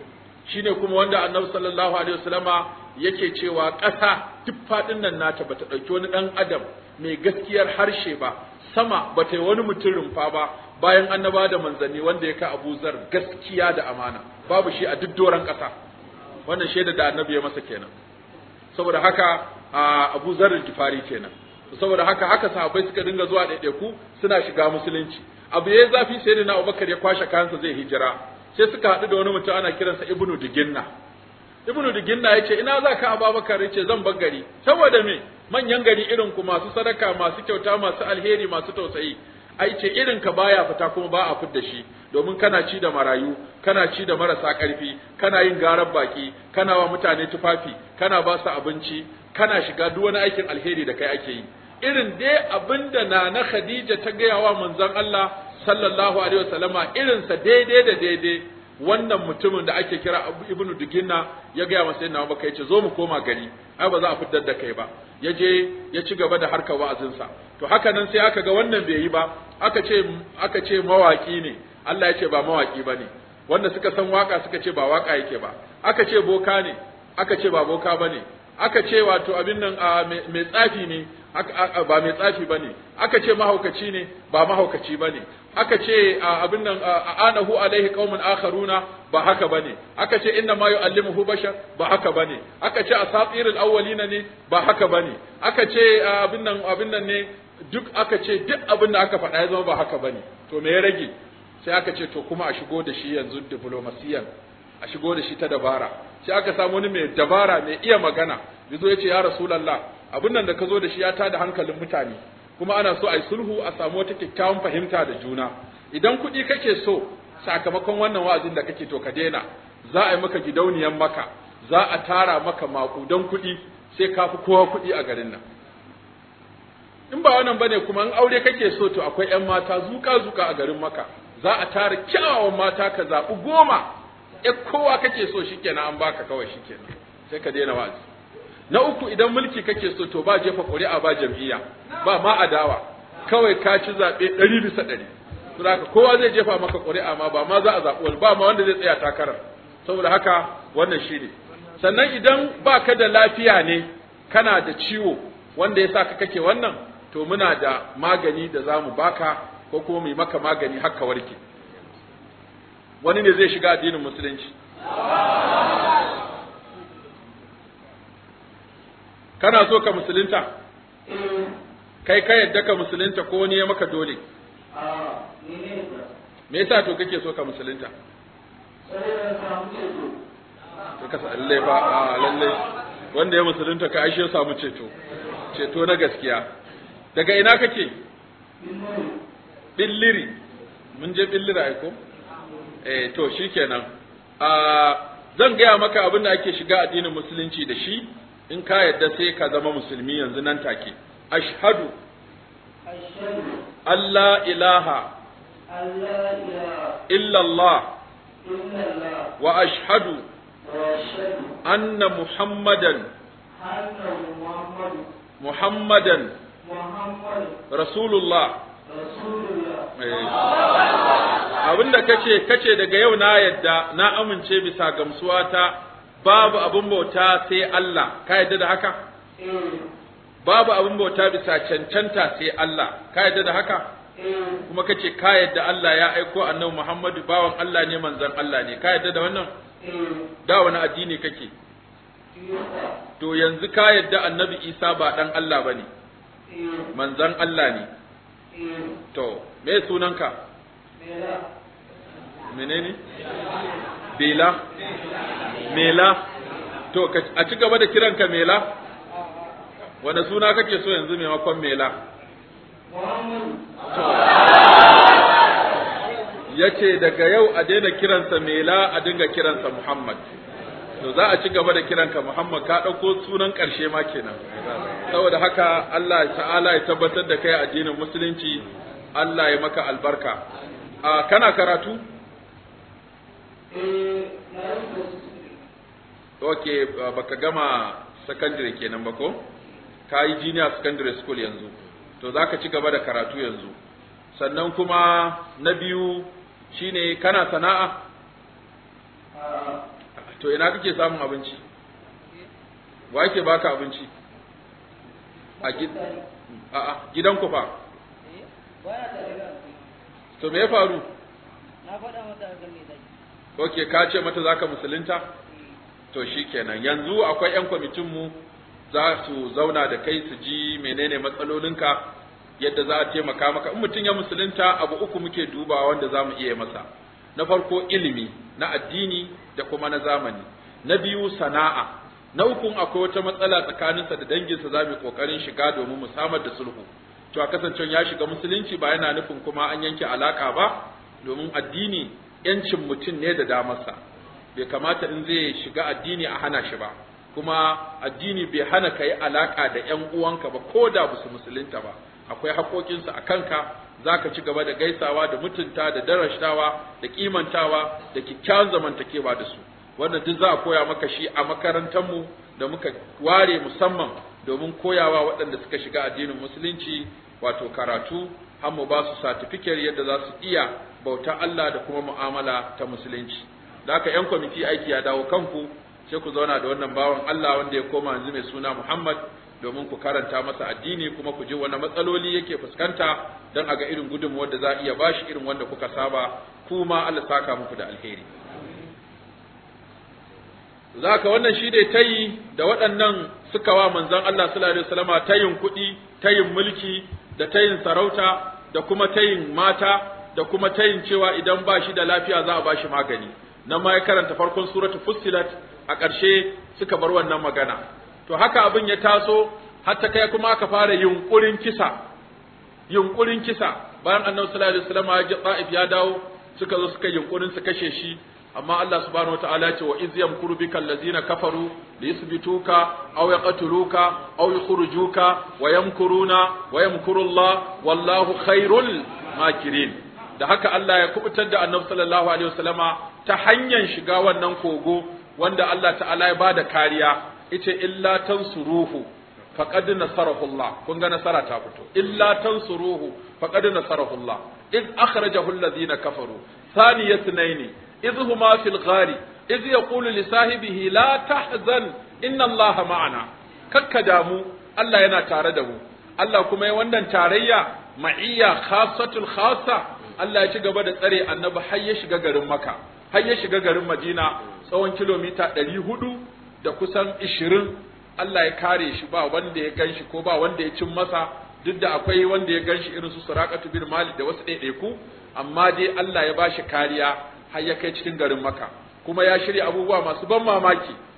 shine kuma wanda Annabi sallallahu alaihi wasallama yake cewa ƙasa duk faɗin nan nata bata ɗauki wani ɗan adam mai gaskiyar harshe ba sama bata yi wani mutum rumfa ba bayan annaba da manzanni wanda ya ka Abu Zar gaskiya da amana babu shi a duk doron ƙasa wannan shaida da annabi ya masa kenan saboda haka Abu Zar Gifari kenan saboda haka haka sahabbai suka dinga zuwa ɗaiɗaiku suna shiga musulunci abu yayi zafi sai da Abubakar ya kwashe kayansa zai hijira sai suka haɗu da wani mutum ana kiransa Ibnu Diginna Ibnu Diginna yace ina za ka Abubakar yace zan bar gari saboda me manyan gari irin ku masu sadaka masu kyauta masu alheri masu tausayi ai ce irin ka baya fita kuma ba a fidda shi domin kana ci da marayu kana ci da marasa ƙarfi kana yin garar baki kana wa mutane tufafi kana ba su abinci kana shiga duk wani aikin alheri da kai ake yi irin dai abinda na na Khadija ta gaya wa manzon Allah sallallahu alaihi wasallama irin sa daidai da daidai wannan mutumin da ake kira Ibnu Duginna ya gaya masa sayyidina Abubakar yace zo mu koma gari ai ba za a fitar da kai ba ya je ya ci gaba da harkar wa'azinsa to haka nan sai aka ga wannan bai yi ba aka ce aka ce mawaki ne Allah ya ce ba mawaki bane wanda suka san waka suka ce ba waka yake ba aka ce boka ne aka ce ba boka bane aka ce wato abin nan mai tsafi ne ba mai tsafi bane aka ce mahaukaci ne ba mahaukaci bane aka ce abin nan anahu alaihi qaumun akharuna ba haka bane aka ce inna ma yu'allimuhu bashar ba haka bane aka ce asatirul awwalina ne ba haka bane aka ce abin nan abin nan ne duk aka ce duk abin da aka faɗa ya zama ba haka bane to me ya rage sai aka ce to kuma a shigo da shi yanzu diplomasiyan a shigo da shi ta dabara sai aka samu wani mai dabara mai iya magana yazo yace ya rasulullah abin nan da ka zo da shi ya tada hankalin mutane kuma ana so a yi sulhu a samu wata kyakkyawan fahimta da juna idan kuɗi kake so sakamakon wannan wa'azin da kake to ka daina za a yi maka gidauniyan maka za a tara maka makudan kuɗi sai ka fi kowa kuɗi a garin nan in ba wannan bane kuma in aure kake so to akwai ƴan mata zuka zuka a garin maka za a tara kyawawan mata ka zaɓi goma e kowa kake so shikenan an baka kawai shikenan sai ka daina wa'azi na uku idan mulki kake so to ba jefa ƙuri'a ba jam'iyya ba ma adawa kawai ka ci zaɓe ɗari bisa ɗari saboda haka kowa zai jefa maka ƙuri'a ma ba ma za a zaɓi wani ba ma wanda zai tsaya takarar saboda haka wannan shi ne sannan idan ba ka da lafiya ne kana da ciwo wanda ya sa ka kake wannan to muna da magani da za mu baka ko kuma mu yi maka magani haka warke wani ne zai shiga addinin musulunci kana so ka musulunta kai ka yadda ka musulunta ko wani ya maka dole me yasa to kake so ka musulunta sai ka sa lalle fa a lalle wanda ya musulunta ka aishe samu ceto ceto na gaskiya daga ina kake billiri mun je billiri aiko eh to shikenan a zan gaya maka abin da ake shiga addinin musulunci da shi in ka yadda sai ka zama musulmi yanzu nan take ashhadu Allah ilaha illallah wa ashhadu anna muhammadan muhammadan rasulullah abinda kace kace daga yau na yadda na amince bisa gamsuwa ta babu abin bauta sai Allah ka yadda da haka babu abin bauta bisa cancanta sai Allah ka yadda da haka kuma kace ka yadda Allah ya aiko annabi Muhammadu bawan Allah ne manzon Allah ne ka yadda da wannan da wani addini kake to yanzu ka yadda annabi Isa ba dan Allah bane manzon Allah ne to me sunanka menene bela mela to a ci gaba da kiranka mela wanda suna kake so yanzu maimakon mela ya ce daga yau a daina kiransa mela a dinga kiransa muhammad to za a ci gaba da kiranka muhammad ka ɗauko sunan ƙarshe ma kenan saboda haka allah ta'ala ya tabbatar da kai addinin musulunci allah ya maka albarka a kana karatu ok baka gama secondary kenan ba ko ka yi junior secondary school yanzu to za ka ci gaba da karatu yanzu sannan kuma na biyu shine kana sana'a to ina kake samun abinci wa yake baka abinci a gidanku fa to me ya faru na faɗa mata ga me zai ok ka ce mata zaka musulunta to shikenan yanzu akwai yan kwamitin mu za su zauna da kai su ji menene matsalolinka yadda za a taimaka maka in mutum ya musulunta abu uku muke dubawa wanda za mu iya masa na farko ilimi na addini da kuma na zamani na biyu sana'a na ukun akwai wata matsala tsakaninsa da danginsa za mu yi kokarin shiga domin mu samar da sulhu to a kasancen ya shiga musulunci ba yana nufin kuma an yanke alaka ba domin addini yancin mutum ne da damarsa bai kamata in zai shiga addini a hana shi ba kuma addini bai hana ka yi alaka da ƴan uwanka ba ko da su musulunta ba akwai haƙoƙinsu a kanka za ka ci gaba da gaisawa da mutunta da darashtawa da kimantawa da kyakkyawan zamantakewa da su wannan duk za a koya maka shi a makarantarmu da muka ware musamman domin koyawa waɗanda suka shiga addinin musulunci wato karatu har mu ba su satifiket yadda za su iya bauta Allah da kuma mu'amala ta musulunci da haka yan kwamiti aiki ya dawo kanku sai ku zauna da wannan bawan Allah wanda ya koma yanzu mai suna Muhammad domin ku karanta masa addini kuma ku ji wani matsaloli yake fuskanta don a ga irin gudunmuwar da za a iya bashi irin wanda kuka saba kuma Allah saka muku da alheri zaka wannan shi ne tayi da waɗannan suka wa manzon Allah sallallahu alaihi wasallama tayin kuɗi tayin mulki da tayin sarauta da kuma tayin mata da kuma tayin cewa idan ba shi da lafiya za a ba shi magani nan ma ya karanta farkon suratul fussilat a ƙarshe suka bar wannan magana to haka abin ya taso har ta kai kuma aka fara yunkurin kisa yunkurin kisa bayan annabi sallallahu alaihi wasallam ya ji Taif ya dawo suka zo suka yunkurin su kashe shi amma Allah subhanahu wataala ya ce wa iz yamkuru bikal ladzina kafaru liyuthbituka aw yaqtuluka aw yukhrijuka wa yamkuruna wa yamkuru Allah wallahu khairul makirin da haka Allah ya kubutar da annabi sallallahu alaihi wasallama ta hanyar shiga wannan kogo wanda Allah ta'ala ya bada kariya ita illa tansuruhu faqad nasarahu Allah kun ga nasara ta fito illa tansuruhu faqad nasarahu Allah id akhrajahu alladhina kafaru thani yasnaini idh huma fil ghari idh yaqulu li sahibihi la tahzan inna Allah ma'ana kakka damu Allah yana tare da mu Allah kuma ya wannan tarayya ma'iyya khassatul khassa Allah ya ci gaba da tsare annabi har ya shiga garin Makka har ya shiga garin Madina tsawon kilomita ɗari hudu da kusan ishirin Allah ya kare shi ba wanda ya ganshi ko ba wanda ya cin masa duk da akwai wanda ya ganshi irin su Suraqatu bin Malik da wasu ɗaiɗaiku amma dai Allah ya bashi kariya har ya kai cikin garin Makka kuma ya shirya abubuwa masu ban mamaki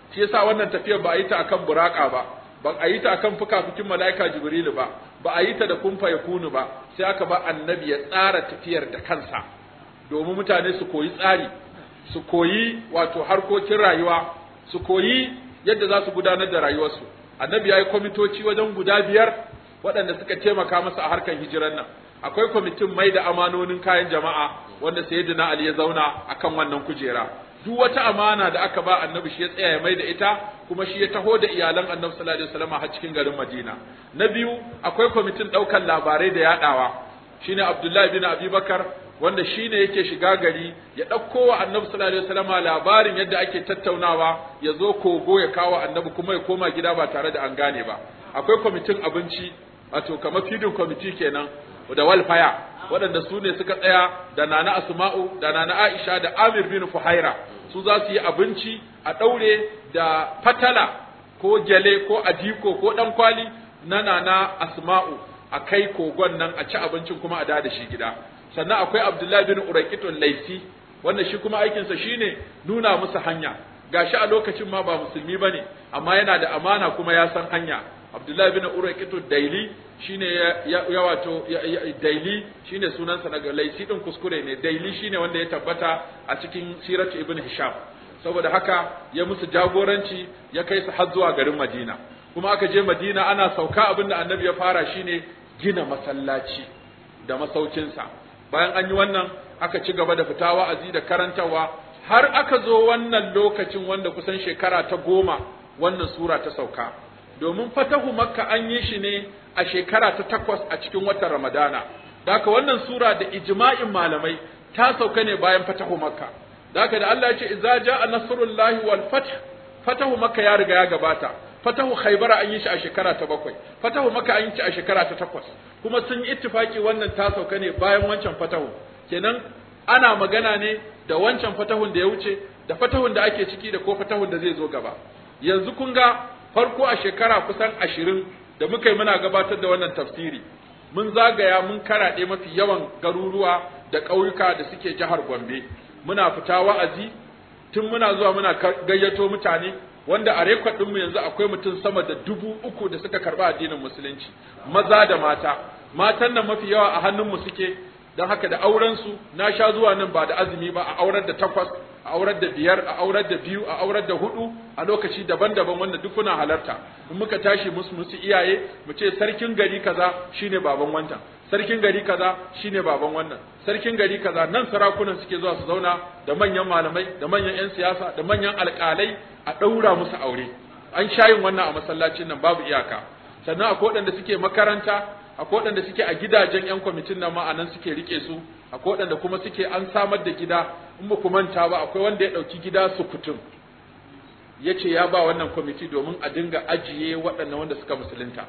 shi yasa wannan tafiyar ba a yi ta akan buraka ba ba a yi ta akan fukafukin mala'ika jibrilu ba ba a yi ta da kumfa ya kunu ba sai aka ba annabi ya tsara tafiyar da kansa domin mutane su koyi tsari su koyi wato harkokin rayuwa su koyi yadda za su gudanar da rayuwarsu annabi ya yi kwamitoci wajen guda biyar waɗanda suka taimaka masa a harkar hijiran nan akwai kwamitin mai da amanonin kayan jama'a wanda sayyidina ali ya zauna akan wannan kujera duk wata amana da aka ba annabi shi ya tsaya ya mai da ita kuma shi ya taho da iyalan annabi sallallahu alaihi wasallam har cikin garin madina na biyu akwai kwamitin ɗaukar labarai da yaɗawa shine abdullahi bin abubakar wanda shine yake shiga gari ya ɗauko wa annabi sallallahu alaihi wasallam labarin yadda ake tattaunawa ya zo kogo ya kawo annabi kuma ya koma gida ba tare da an gane ba akwai kwamitin abinci wato kamar feeding committee kenan da walfaya waɗanda su ne suka tsaya da nana asma'u da nana aisha da amir bin fuhaira su za su yi abinci a ɗaure da fatala ko gyale ko adiko ko ɗan kwali na nana asma'u a kai kogon nan a ci abincin kuma a da shi gida sannan akwai abdullahi bin uraikitun laifi wanda shi kuma aikinsa shine nuna musu hanya gashi a lokacin ma ba musulmi bane amma yana da amana kuma ya san hanya abdullahi bin uraqitu daili shine ya, ya wato ya, ya, daili shine sunansa na laisi din kuskure ne daili shine wanda ya tabbata a cikin siratu ibn hisham saboda haka ya musu jagoranci ya kai su har zuwa garin madina kuma aka je madina ana sauka abinda annabi ya fara shine gina masallaci da masaukinsa bayan an yi wannan aka ci gaba da fita wa'azi da karantawa har aka zo wannan lokacin wanda kusan shekara ta goma wannan sura ta sauka domin fatahu makka an yi shi ne a shekara ta takwas a cikin watan ramadana daka wannan sura da ijma'in malamai ta sauka ne bayan fatahu makka daka da Allah ya ce idza jaa nasrullahi wal fath fatahu makka ya riga ya gabata fatahu khaybara an yi shi a shekara ta bakwai fatahu makka an yi shi a shekara ta takwas kuma sun yi ittifaki wannan ta sauka ne bayan wancan fatahu kenan ana magana ne da wancan fatahun da ya wuce da fatahun da ake ciki da ko fatahun da zai zo gaba yanzu kun ga farko a shekara kusan ashirin da muka yi muna gabatar da wannan tafsiri mun zagaya mun karaɗe mafi yawan garuruwa da ƙauyuka da suke jihar Gombe muna fita wa'azi tun muna zuwa muna gayyato mutane wanda a rekod ɗinmu yanzu akwai mutum sama da dubu uku da suka karɓi addinin musulunci maza da mata matan nan mafi yawa a hannunmu suke don haka da aurensu na sha zuwa nan ba da azumi ba a aurar da takwas a aurar da biyar a aurar da biyu a aurar da hudu a lokaci daban-daban wanda duk kuna halarta in muka tashi musu musu iyaye mu ce sarkin gari kaza shine baban wancan sarkin gari kaza shine baban wannan sarkin gari kaza nan sarakunan suke zuwa su zauna da manyan malamai da manyan yan siyasa da manyan alƙalai a ɗaura musu aure an shayin wannan a masallacin nan babu iyaka sannan akwai waɗanda suke makaranta akwai waɗanda suke a gidajen 'yan kwamitin nan ma a nan suke rike su akwai waɗanda kuma suke an samar da gida in ba ku manta ba akwai wanda ya ɗauki gida su kutum ya ce ya ba wannan kwamiti domin a dinga ajiye waɗannan wanda suka musulunta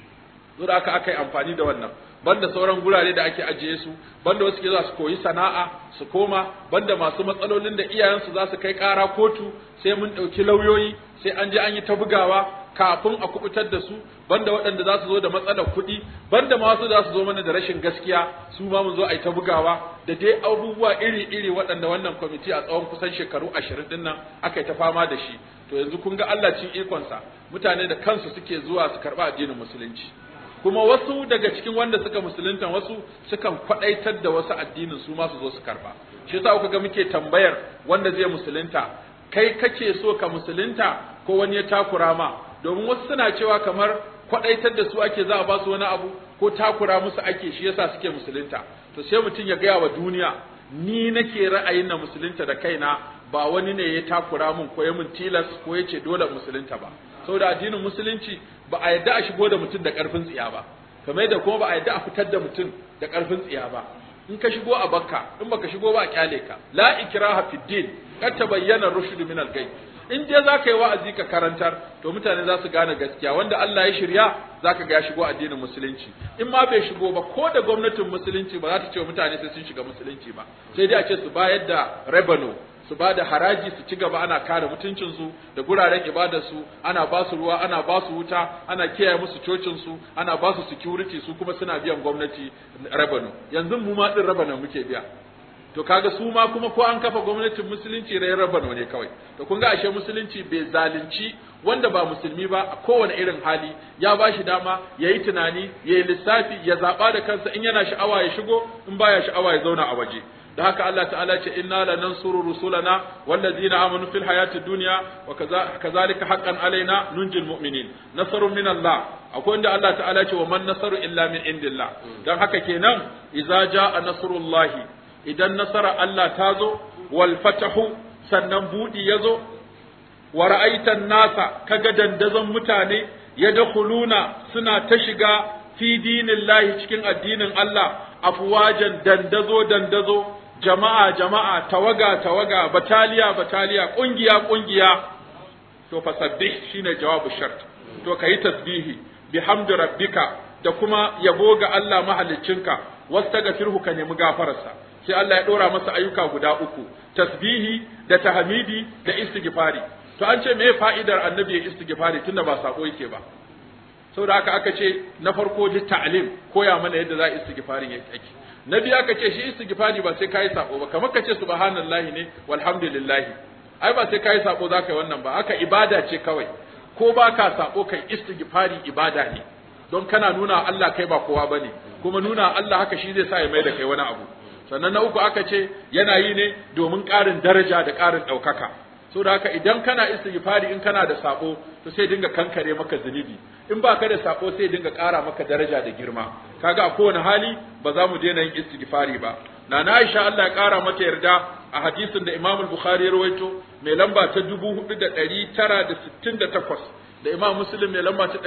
da aka aka yi amfani da wannan banda sauran gurare da ake ajiye su banda wasu ke za su koyi sana'a su koma banda masu matsalolin da iyayensu za su kai ƙara kotu sai mun ɗauki lauyoyi sai an je an yi ta bugawa kafin a kubutar da su banda waɗanda za su zo da matsalar kuɗi banda ma wasu za su zo mana da rashin gaskiya su ma mun zo a yi ta bugawa da dai abubuwa iri-iri waɗanda wannan kwamiti a tsawon kusan shekaru ashirin ɗin nan aka yi ta fama da shi to yanzu kun ga Allah cin ikonsa mutane da kansu suke zuwa su karɓa addinin musulunci kuma wasu daga cikin wanda suka musulunta wasu sukan kwaɗaitar da wasu addinin su ma su zo su karɓa shi yasa kuka ga muke tambayar wanda zai musulunta kai kake so ka musulunta ko wani ya takura ma domin wasu suna cewa kamar kwadaitar da su ake za a ba su wani abu ko takura musu ake shi yasa suke musulunta to sai mutum ya gaya wa duniya ni nake ra'ayin na musulunta da kaina ba wani ne ya takura mun ko ya mun tilas ko ya ce dole musulunta ba saboda addinin musulunci ba a yadda a shigo da mutum da karfin tsiya ba kamar da kuma ba a yadda a fitar da mutum da karfin tsiya ba in ka shigo a bakka in baka shigo ba a kyale ka la ikraha fid din kad tabayyana rushd min al-gay in je za ka yi wa'azi ka karantar to mutane za su gane gaskiya wanda Allah ya shirya za ka ga ya shigo addinin musulunci in ma bai shigo ba ko da gwamnatin musulunci ba za ta ce wa mutane sai sun shiga musulunci ba sai dai a ce su bayar da revenue su ba da haraji su ci gaba ana kare mutuncinsu da guraren ibadarsu ana ba su ruwa ana ba su wuta ana kiyaye musu cocinsu ana ba su security su kuma suna biyan gwamnati revenue yanzu mu ma din revenue muke biya to kaga su ma kuma ko an kafa gwamnatin musulunci rai rabano ne kawai to kun ga ashe musulunci bai zalunci wanda ba musulmi ba a kowane irin hali ya ba shi dama ya yi tunani ya yi lissafi ya zaɓa da kansa in yana sha'awa ya shigo in baya sha'awa ya zauna a waje da haka Allah ta'ala ce inna la nansuru rusulana wallazina amanu fil hayati dunya wa kazalika haqqan alaina nunjil mu'minin nasrun min Allah akwai inda Allah ta'ala ce wa man nasaru illa min indillah dan haka kenan idza jaa nasrullahi idan nasara Allah ta zo wal fatahu sannan budi yazo wa ra'aitan nasa kaga dandazon mutane yadkhuluna suna ta shiga fi dinillahi cikin addinin Allah afwajan dandazo dandazo jama'a jama'a tawaga tawaga bataliya bataliya kungiya kungiya to fasabbih shine jawabu shart to kayi tasbihi bihamdi rabbika da kuma yabo ga Allah mahaliccinka wastaghfirhu ka nemi gafararsa sai Allah ya dora masa ayyuka guda uku tasbihi da tahmidi da istighfari to an ce me fa'idar annabi ya istighfari tunda ba sako yake ba saboda haka aka ce na farko ji ta'lim koya mana yadda za a istighfarin yake na biyu aka ce shi istighfari ba sai kai sako ba kamar ka ce subhanallahi ne walhamdulillah ai ba sai kai sako za ka yi wannan ba haka ibada ce kawai ko ba ka sako kai istighfari ibada ne don kana nuna Allah kai ba kowa bane kuma nuna Allah haka shi zai sa ya mai da kai wani abu sannan na uku aka ce yana yi ne domin ƙarin daraja da ƙarin ɗaukaka so da haka idan kana istighfari in kana da sako to sai dinga kankare maka zunubi in ba ka da sako sai dinga ƙara maka daraja da girma kaga a kowane hali ba za mu daina yin istighfari ba na na Aisha Allah ya ƙara mata yarda a hadisin da Imam Bukhari ya rawaito mai lamba ta 4968 da Imam Muslim mai lamba ta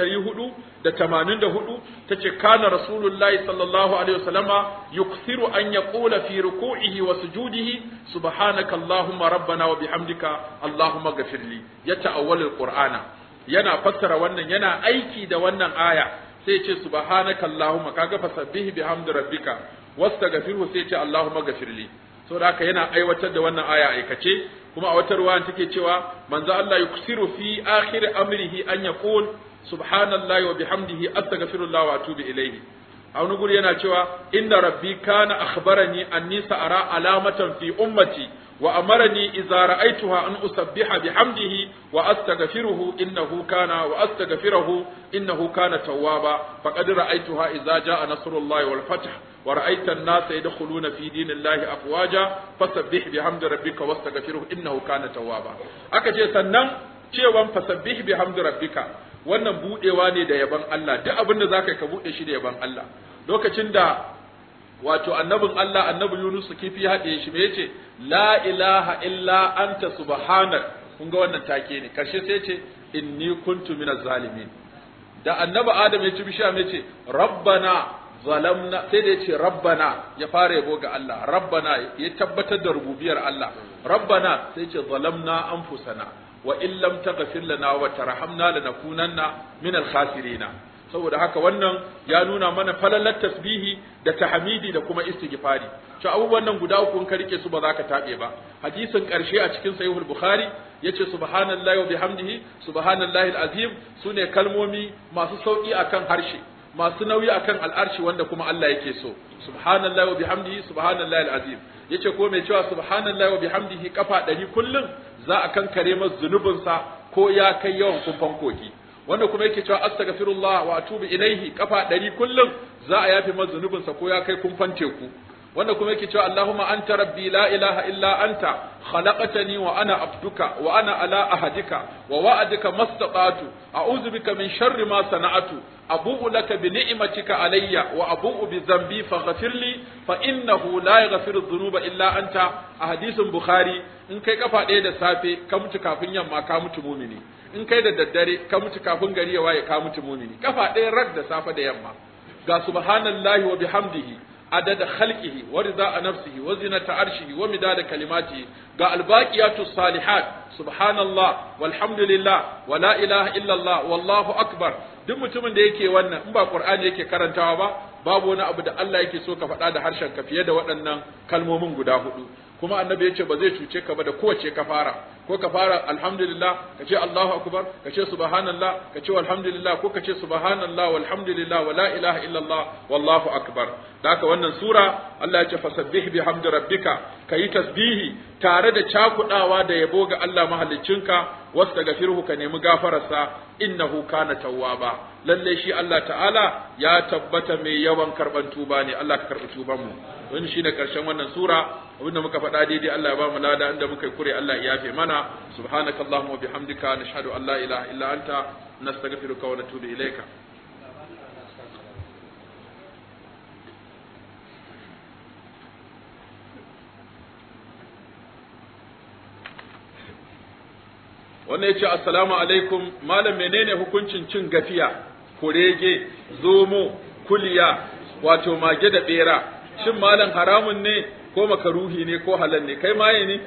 484 tace kana Rasulullahi sallallahu alaihi wasallama yukthiru an yaqula fi ruku'ihi wa sujudihi subhanaka allahumma rabbana wa bihamdika allahumma ghafirli ya ta'awwal alqur'ana yana fassara wannan yana aiki da wannan aya sai ce subhanaka allahumma kaga fasabbihi bihamdi rabbika wastaghfirhu sai ce allahumma ghafirli saboda haka yana aiwatar da wannan aya aikace kuma a wata ruwayan take cewa manzo Allah yuksiru fi akhir amrihi an yaqul subhanallahi wa bihamdihi astaghfirullah wa atubu ilayhi a wani guri yana cewa inna rabbi kana akhbarani anni sa'ara alamatan fi ummati wa amarani idza ra'aytuha an usabbiha bihamdihi wa astaghfiruhu innahu kana wa astaghfiruhu innahu kana tawwaba faqad ra'aytuha idza jaa nasrullahi wal fath wa ra'aita an-nasa yadkhuluna fi dinillahi afwaja fasabbih bihamdi rabbika wastaghfiruhu innahu kana tawwaba aka ce sannan cewan fasabbih bihamdi rabbika wannan budewa ne da yaban Allah duk abin da zaka yi ka bude shi da yaban Allah lokacin da wato annabin Allah annabi Yunus kifi haɗe shi me yace la ilaha illa anta subhanak kun ga wannan take ne karshe sai yace inni kuntu minaz zalimin da annabi Adam ya ci bishiya me yace rabbana zalamna sai da yace rabbana ya fara yabo ga Allah rabbana ya tabbatar da rububiyar Allah rabbana sai yace zalamna anfusana wa in lam taghfir lana wa tarhamna lanakunanna minal khasirina saboda haka wannan ya nuna mana falalar tasbihi da tahmidi da kuma istighfari to abubuwan nan guda uku in ka rike su ba za ka tabe ba hadisin karshe a cikin sahihul bukhari yace subhanallahi wa bihamdihi subhanallahi alazim sune kalmomi masu sauki akan harshe masu nauyi akan al'arshi wanda kuma Allah yake so subhanallahi wa bihamdihi subhanallahi alazim yace ko mai cewa subhanallahi wa bihamdihi kafa ɗari kullum za a kankare masa zunubinsa ko ya kai yawan kumfan kogi wanda kuma yake cewa astaghfirullah wa atubu ilaihi kafa ɗari kullum za a yafe masa zunubinsa ko ya kai kumfan teku wanda kuma yake cewa Allahumma anta rabbi la ilaha illa anta khalaqtani wa ana abduka wa ana ala ahadika wa wa'adika mastata'tu a'udhu bika min sharri ma sana'tu abu'u laka bi ni'matika alayya wa abu'u bi dhanbi faghfir li fa innahu la yaghfiru dhunuba illa anta a hadisin bukhari in kai kafa ɗaya da safe ka mutu kafin yamma ka mutu mumini in kai da daddare ka mutu kafin gari ya waye ka mutu mumini kafa ɗaya rak da safe da yamma ga subhanallahi wa bihamdihi adada khalqihi wa rida nafsihi wa zinata arshihi wa midada kalimatihi ga albaqiyatu salihat subhanallah walhamdulillah wa la ilaha illallah wallahu akbar duk mutumin da yake wannan in ba qur'ani yake karantawa ba babu wani abu da Allah yake so ka faɗa da harshen ka fiye da waɗannan kalmomin guda hudu kuma annabi ya ce ba zai cuce ka ba da kowace ka fara ko ka fara alhamdulillah ka ce Allahu akbar ka ce subhanallah ka ce alhamdulillah ko ka ce subhanallah walhamdulillah wala ilaha illallah wallahu akbar da haka wannan sura Allah ya ce fasabbih bihamdi rabbika kayi tasbihi tare da cakudawa da yabo ga Allah mahaliccinka wastaghfirhu ka nemi gafararsa innahu kana tawwaba lalle shi Allah ta'ala ya tabbata mai yawan karban tuba ne Allah ka karbi tuban mu wannan shine karshen wannan sura abinda muka faɗa daidai Allah ya ba mu lada inda muka yi kure Allah ya yafe mana subhanakallahumma wa bihamdika nashhadu an la ilaha illa anta nastaghfiruka wa natubu ilayka wannan yace assalamu alaikum malam menene hukuncin cin gafiya kurege zomo kuliya wato mage da bera shin malam haramun ne ko makaruhi ne ko halal ne kai maye ne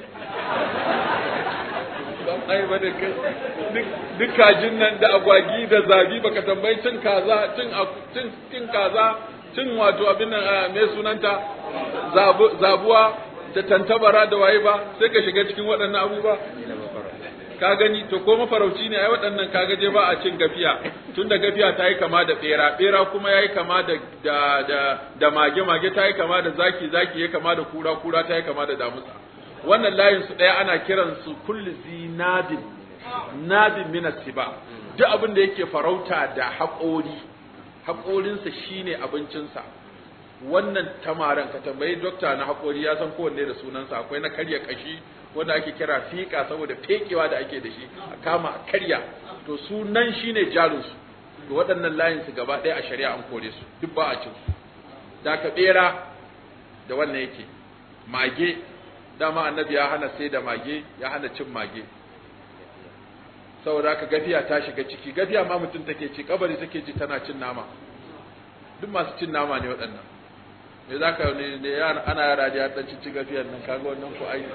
ban ai ba da kai duk kajin nan da agwagi da zabi baka tambayi cin kaza cin cin cin kaza cin wato abin nan me sunanta zabuwa da tantabara da waye ba sai ka shiga cikin waɗannan abubuwa ka gani to ko mafarauci ne ai waɗannan kaga je ba a cin gafiya tunda gafiya ta yi kama da bera bera kuma yayi kama da da da, da mage mage ta yi kama da zaki zaki ya kama da kura kura ta yi kama da damusa wannan layin su ɗaya ana kiran su kulli zinadin nadin min siba duk abin da yake farauta da haƙori haƙorinsa shine abincinsa wannan tamaran ka tambayi dokta na haƙori ya san kowanne da sunansa akwai na karya kashi wanda ake kira fiƙa saboda fekewa da ake da shi a kama a karya to sunan shine jarinsu to waɗannan layin su gaba ɗaya a shari'a an kore su duk ba a cin su da ka ɓera da wannan yake mage dama annabi ya hana sai da mage ya hana cin mage saboda ka gafiya ta shiga ciki gafiya ma mutum take ci kabari take ji tana cin nama duk masu cin nama ne waɗannan me za ka ne ne ana yara da ya dan cici gafiyar nan kaga wannan ko ai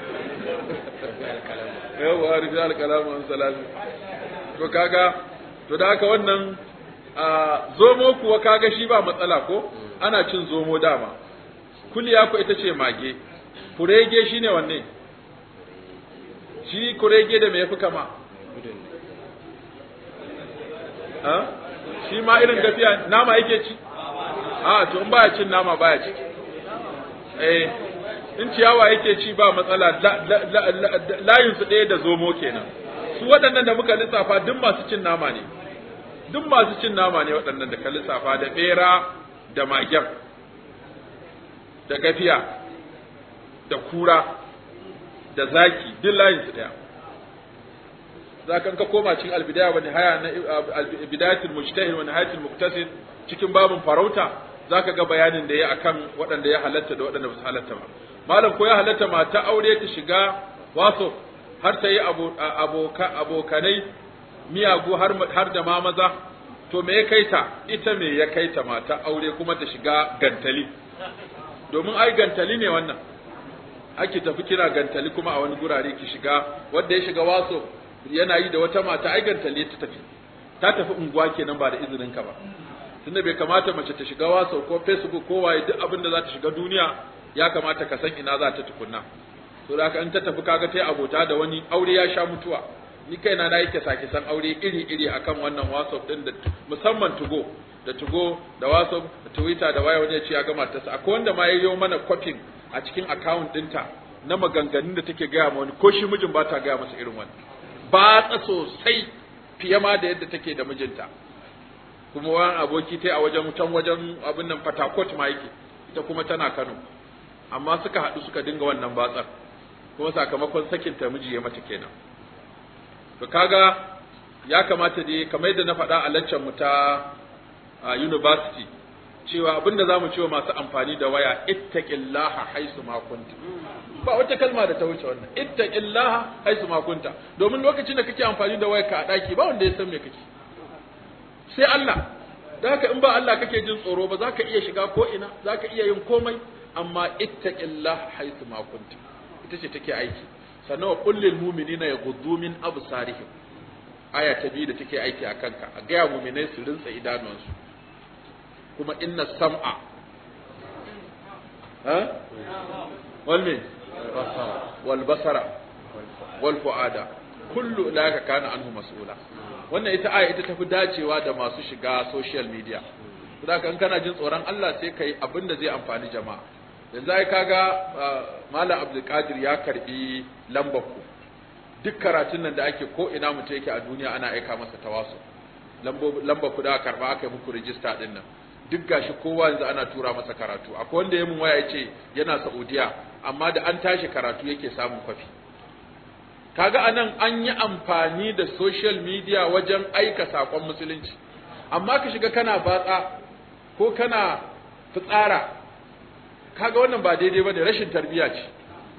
yawa rufi alkalamu an salami to kaga to da haka wannan zomo kuwa kaga shi ba matsala ko ana cin zomo dama kuliya ko ita ce mage kurege shine wanne shi kurege da me yafi kama ha shi ma irin gafiya nama yake ci a to in baya cin nama baya ci eh in ciyawa yake ci ba matsala layin su ɗaya da zomo kenan su waɗannan da muka lissafa duk masu cin nama ne duk masu cin nama ne waɗannan da ka lissafa da ɓera da magen da gafiya da kura da zaki duk layin su ɗaya za ka ka koma cikin albidaya wani haya na bidayatul mujtahid wani hayatul muktasid cikin babin farauta za ka ga bayanin da ya akan waɗanda ya halatta da waɗanda ba su halatta ba malam ko ya halatta mata aure ta shiga waso har ta yi abokanai miyagu har da ma maza to me ya kai ta ita me ya kai ta mata aure kuma ta shiga gantali domin ai gantali ne wannan ake tafi kira gantali kuma a wani gurare ki shiga wanda ya shiga waso yana yi da wata mata ai gantali ta tafi ta tafi unguwa kenan ba da izinin ka ba tunda bai kamata mace ta shiga wasa ko facebook ko waye duk abin da za ta shiga duniya ya kamata ka san ina za ta tukunna to da in ta tafi kaga ta abota da wani aure ya sha mutuwa ni kaina na yake sake san aure iri iri akan wannan whatsapp din da musamman tugo da tugo da whatsapp da twitter da waye wani ya ce ya gama ta akwai wanda ma yayyo mana copying a cikin account dinta na maganganun da take gaya ma wani ko shi mijin ba ta gaya masa irin wani ba ta sosai fiye ma da yadda take da mijinta kuma wani aboki ta a wajen can wajen abin nan fatakot ma yake ita kuma tana Kano amma suka haɗu suka dinga wannan batsar kuma sakamakon sakin ta miji ya mata kenan to kaga ya kamata dai kamar yadda na faɗa a laccan mu ta university cewa abinda zamu cewa masu amfani da waya ittaqillaha haisu ma kunta ba wata kalma da ta wuce wannan ittaqillaha haisu ma kunta domin lokacin da kake amfani da wayarka a daki ba wanda ya san me kake sai Allah da haka in ba Allah kake jin tsoro ba za ka iya shiga ko ina za ka iya yin komai amma ittaqillah haythu ma kunta ita ce take aiki sannan wa qul lil mu'minina yaghuddu min absarihim aya ta biyu da take aiki a kanka a gaya mu'minai su rinsa idanuwansu kuma inna sam'a ha wal min wal basara wal fuada kullu ulaika kana anhu mas'ula wannan ita aya ita tafi dacewa da masu shiga social media saboda in kana jin tsoron Allah sai kai abin da zai amfani jama'a yanzu ai kaga malam Abdul Qadir ya karbi lambar ku duk karatun nan da ake ko ina mutum yake a duniya ana aika masa tawasu lambar ku da karba aka yi muku rijista din nan duk gashi kowa yanzu ana tura masa karatu akwai wanda ya mun waya yace yana Saudiya amma da an tashi karatu yake samun kwafi kaga anan an yi amfani da social media wajen aika sakon musulunci amma ka shiga kana batsa ko kana fitsara kaga wannan ba daidai bane rashin tarbiya ce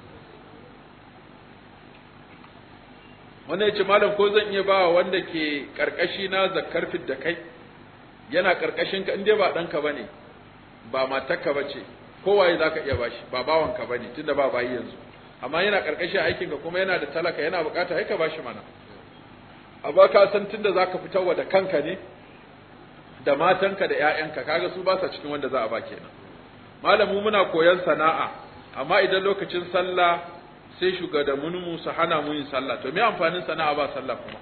wannan yace malam ko zan iya bawa wanda ke karkashi na zakkar da kai yana karkashin ka inde ba danka bane ba matarka bace kowaye zaka iya bashi ba bawanka bane tunda ba bayi yanzu amma yana karkashin aikin ka kuma yana da talaka yana bukata sai ka bashi mana amma ka san tunda zaka fitarwa da kanka ne da matanka da ƴaƴanka kaga su ba sa cikin wanda za a ba kenan malamu muna koyon sana'a amma idan lokacin sallah sai shugabanninmu su hana mu yin sallah to me amfanin sana'a ba sallah kuma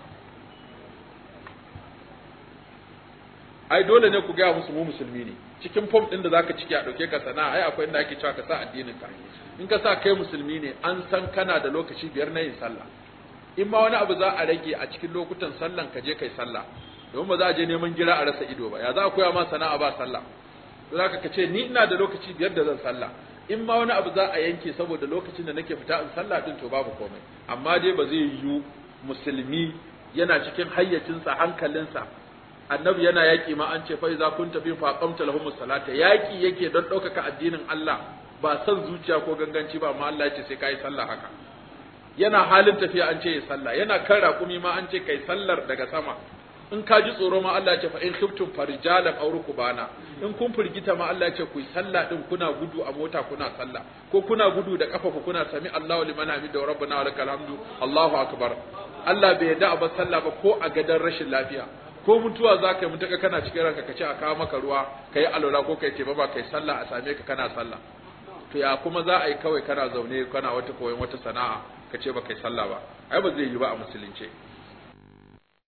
ai dole ne ku ga musu mu musulmi ne cikin form din da zaka ciki a dauke ka sana'a ai akwai inda ake cewa ka sa addinin ka in ka sa kai musulmi ne an san kana da lokaci biyar na yin sallah in ma wani abu za a rage a cikin lokutan sallan ka je kai sallah domin ba za a je neman gira a rasa ido ba ya za a koya ma sana'a ba sallah to zaka ka ce ni ina da lokaci biyar da zan sallah in ma wani abu za a yanke saboda lokacin da nake fita in sallah din to babu komai amma dai ba zai yiwu musulmi yana cikin hayyacinsa hankalinsa annabi yana yaƙi ma an ce fa iza kunta fi faqamta lahum salata yaƙi yake don ɗaukaka addinin Allah ba san zuciya ko ganganci ba amma Allah ya ce sai kai sallah haka yana halin tafiya an ce ya sallah yana kan raƙumi ma an ce kai sallar daga sama in ka ji tsoro ma Allah ya ce fa in khiftum farijalan aw rukbana in kun firgita ma Allah ya ce ku yi sallah din kuna gudu a mota kuna sallah ko kuna gudu da kafa ku kuna sami Allahu liman hamida wa rabbana wa lakal hamdu Allahu akbar Allah bai yarda a bar sallah ba ko a gadan rashin lafiya ko mutuwa za ka yi mutaka kana cikin ranka ka ce a kawo maka ruwa ka yi alwala ko ka yi ba ka yi sallah a same ka kana sallah to ya kuma za a yi kawai kana zaune kana wata koyon wata sana'a ka ce ba ka yi sallah ba ai ba zai yi ba a musulunce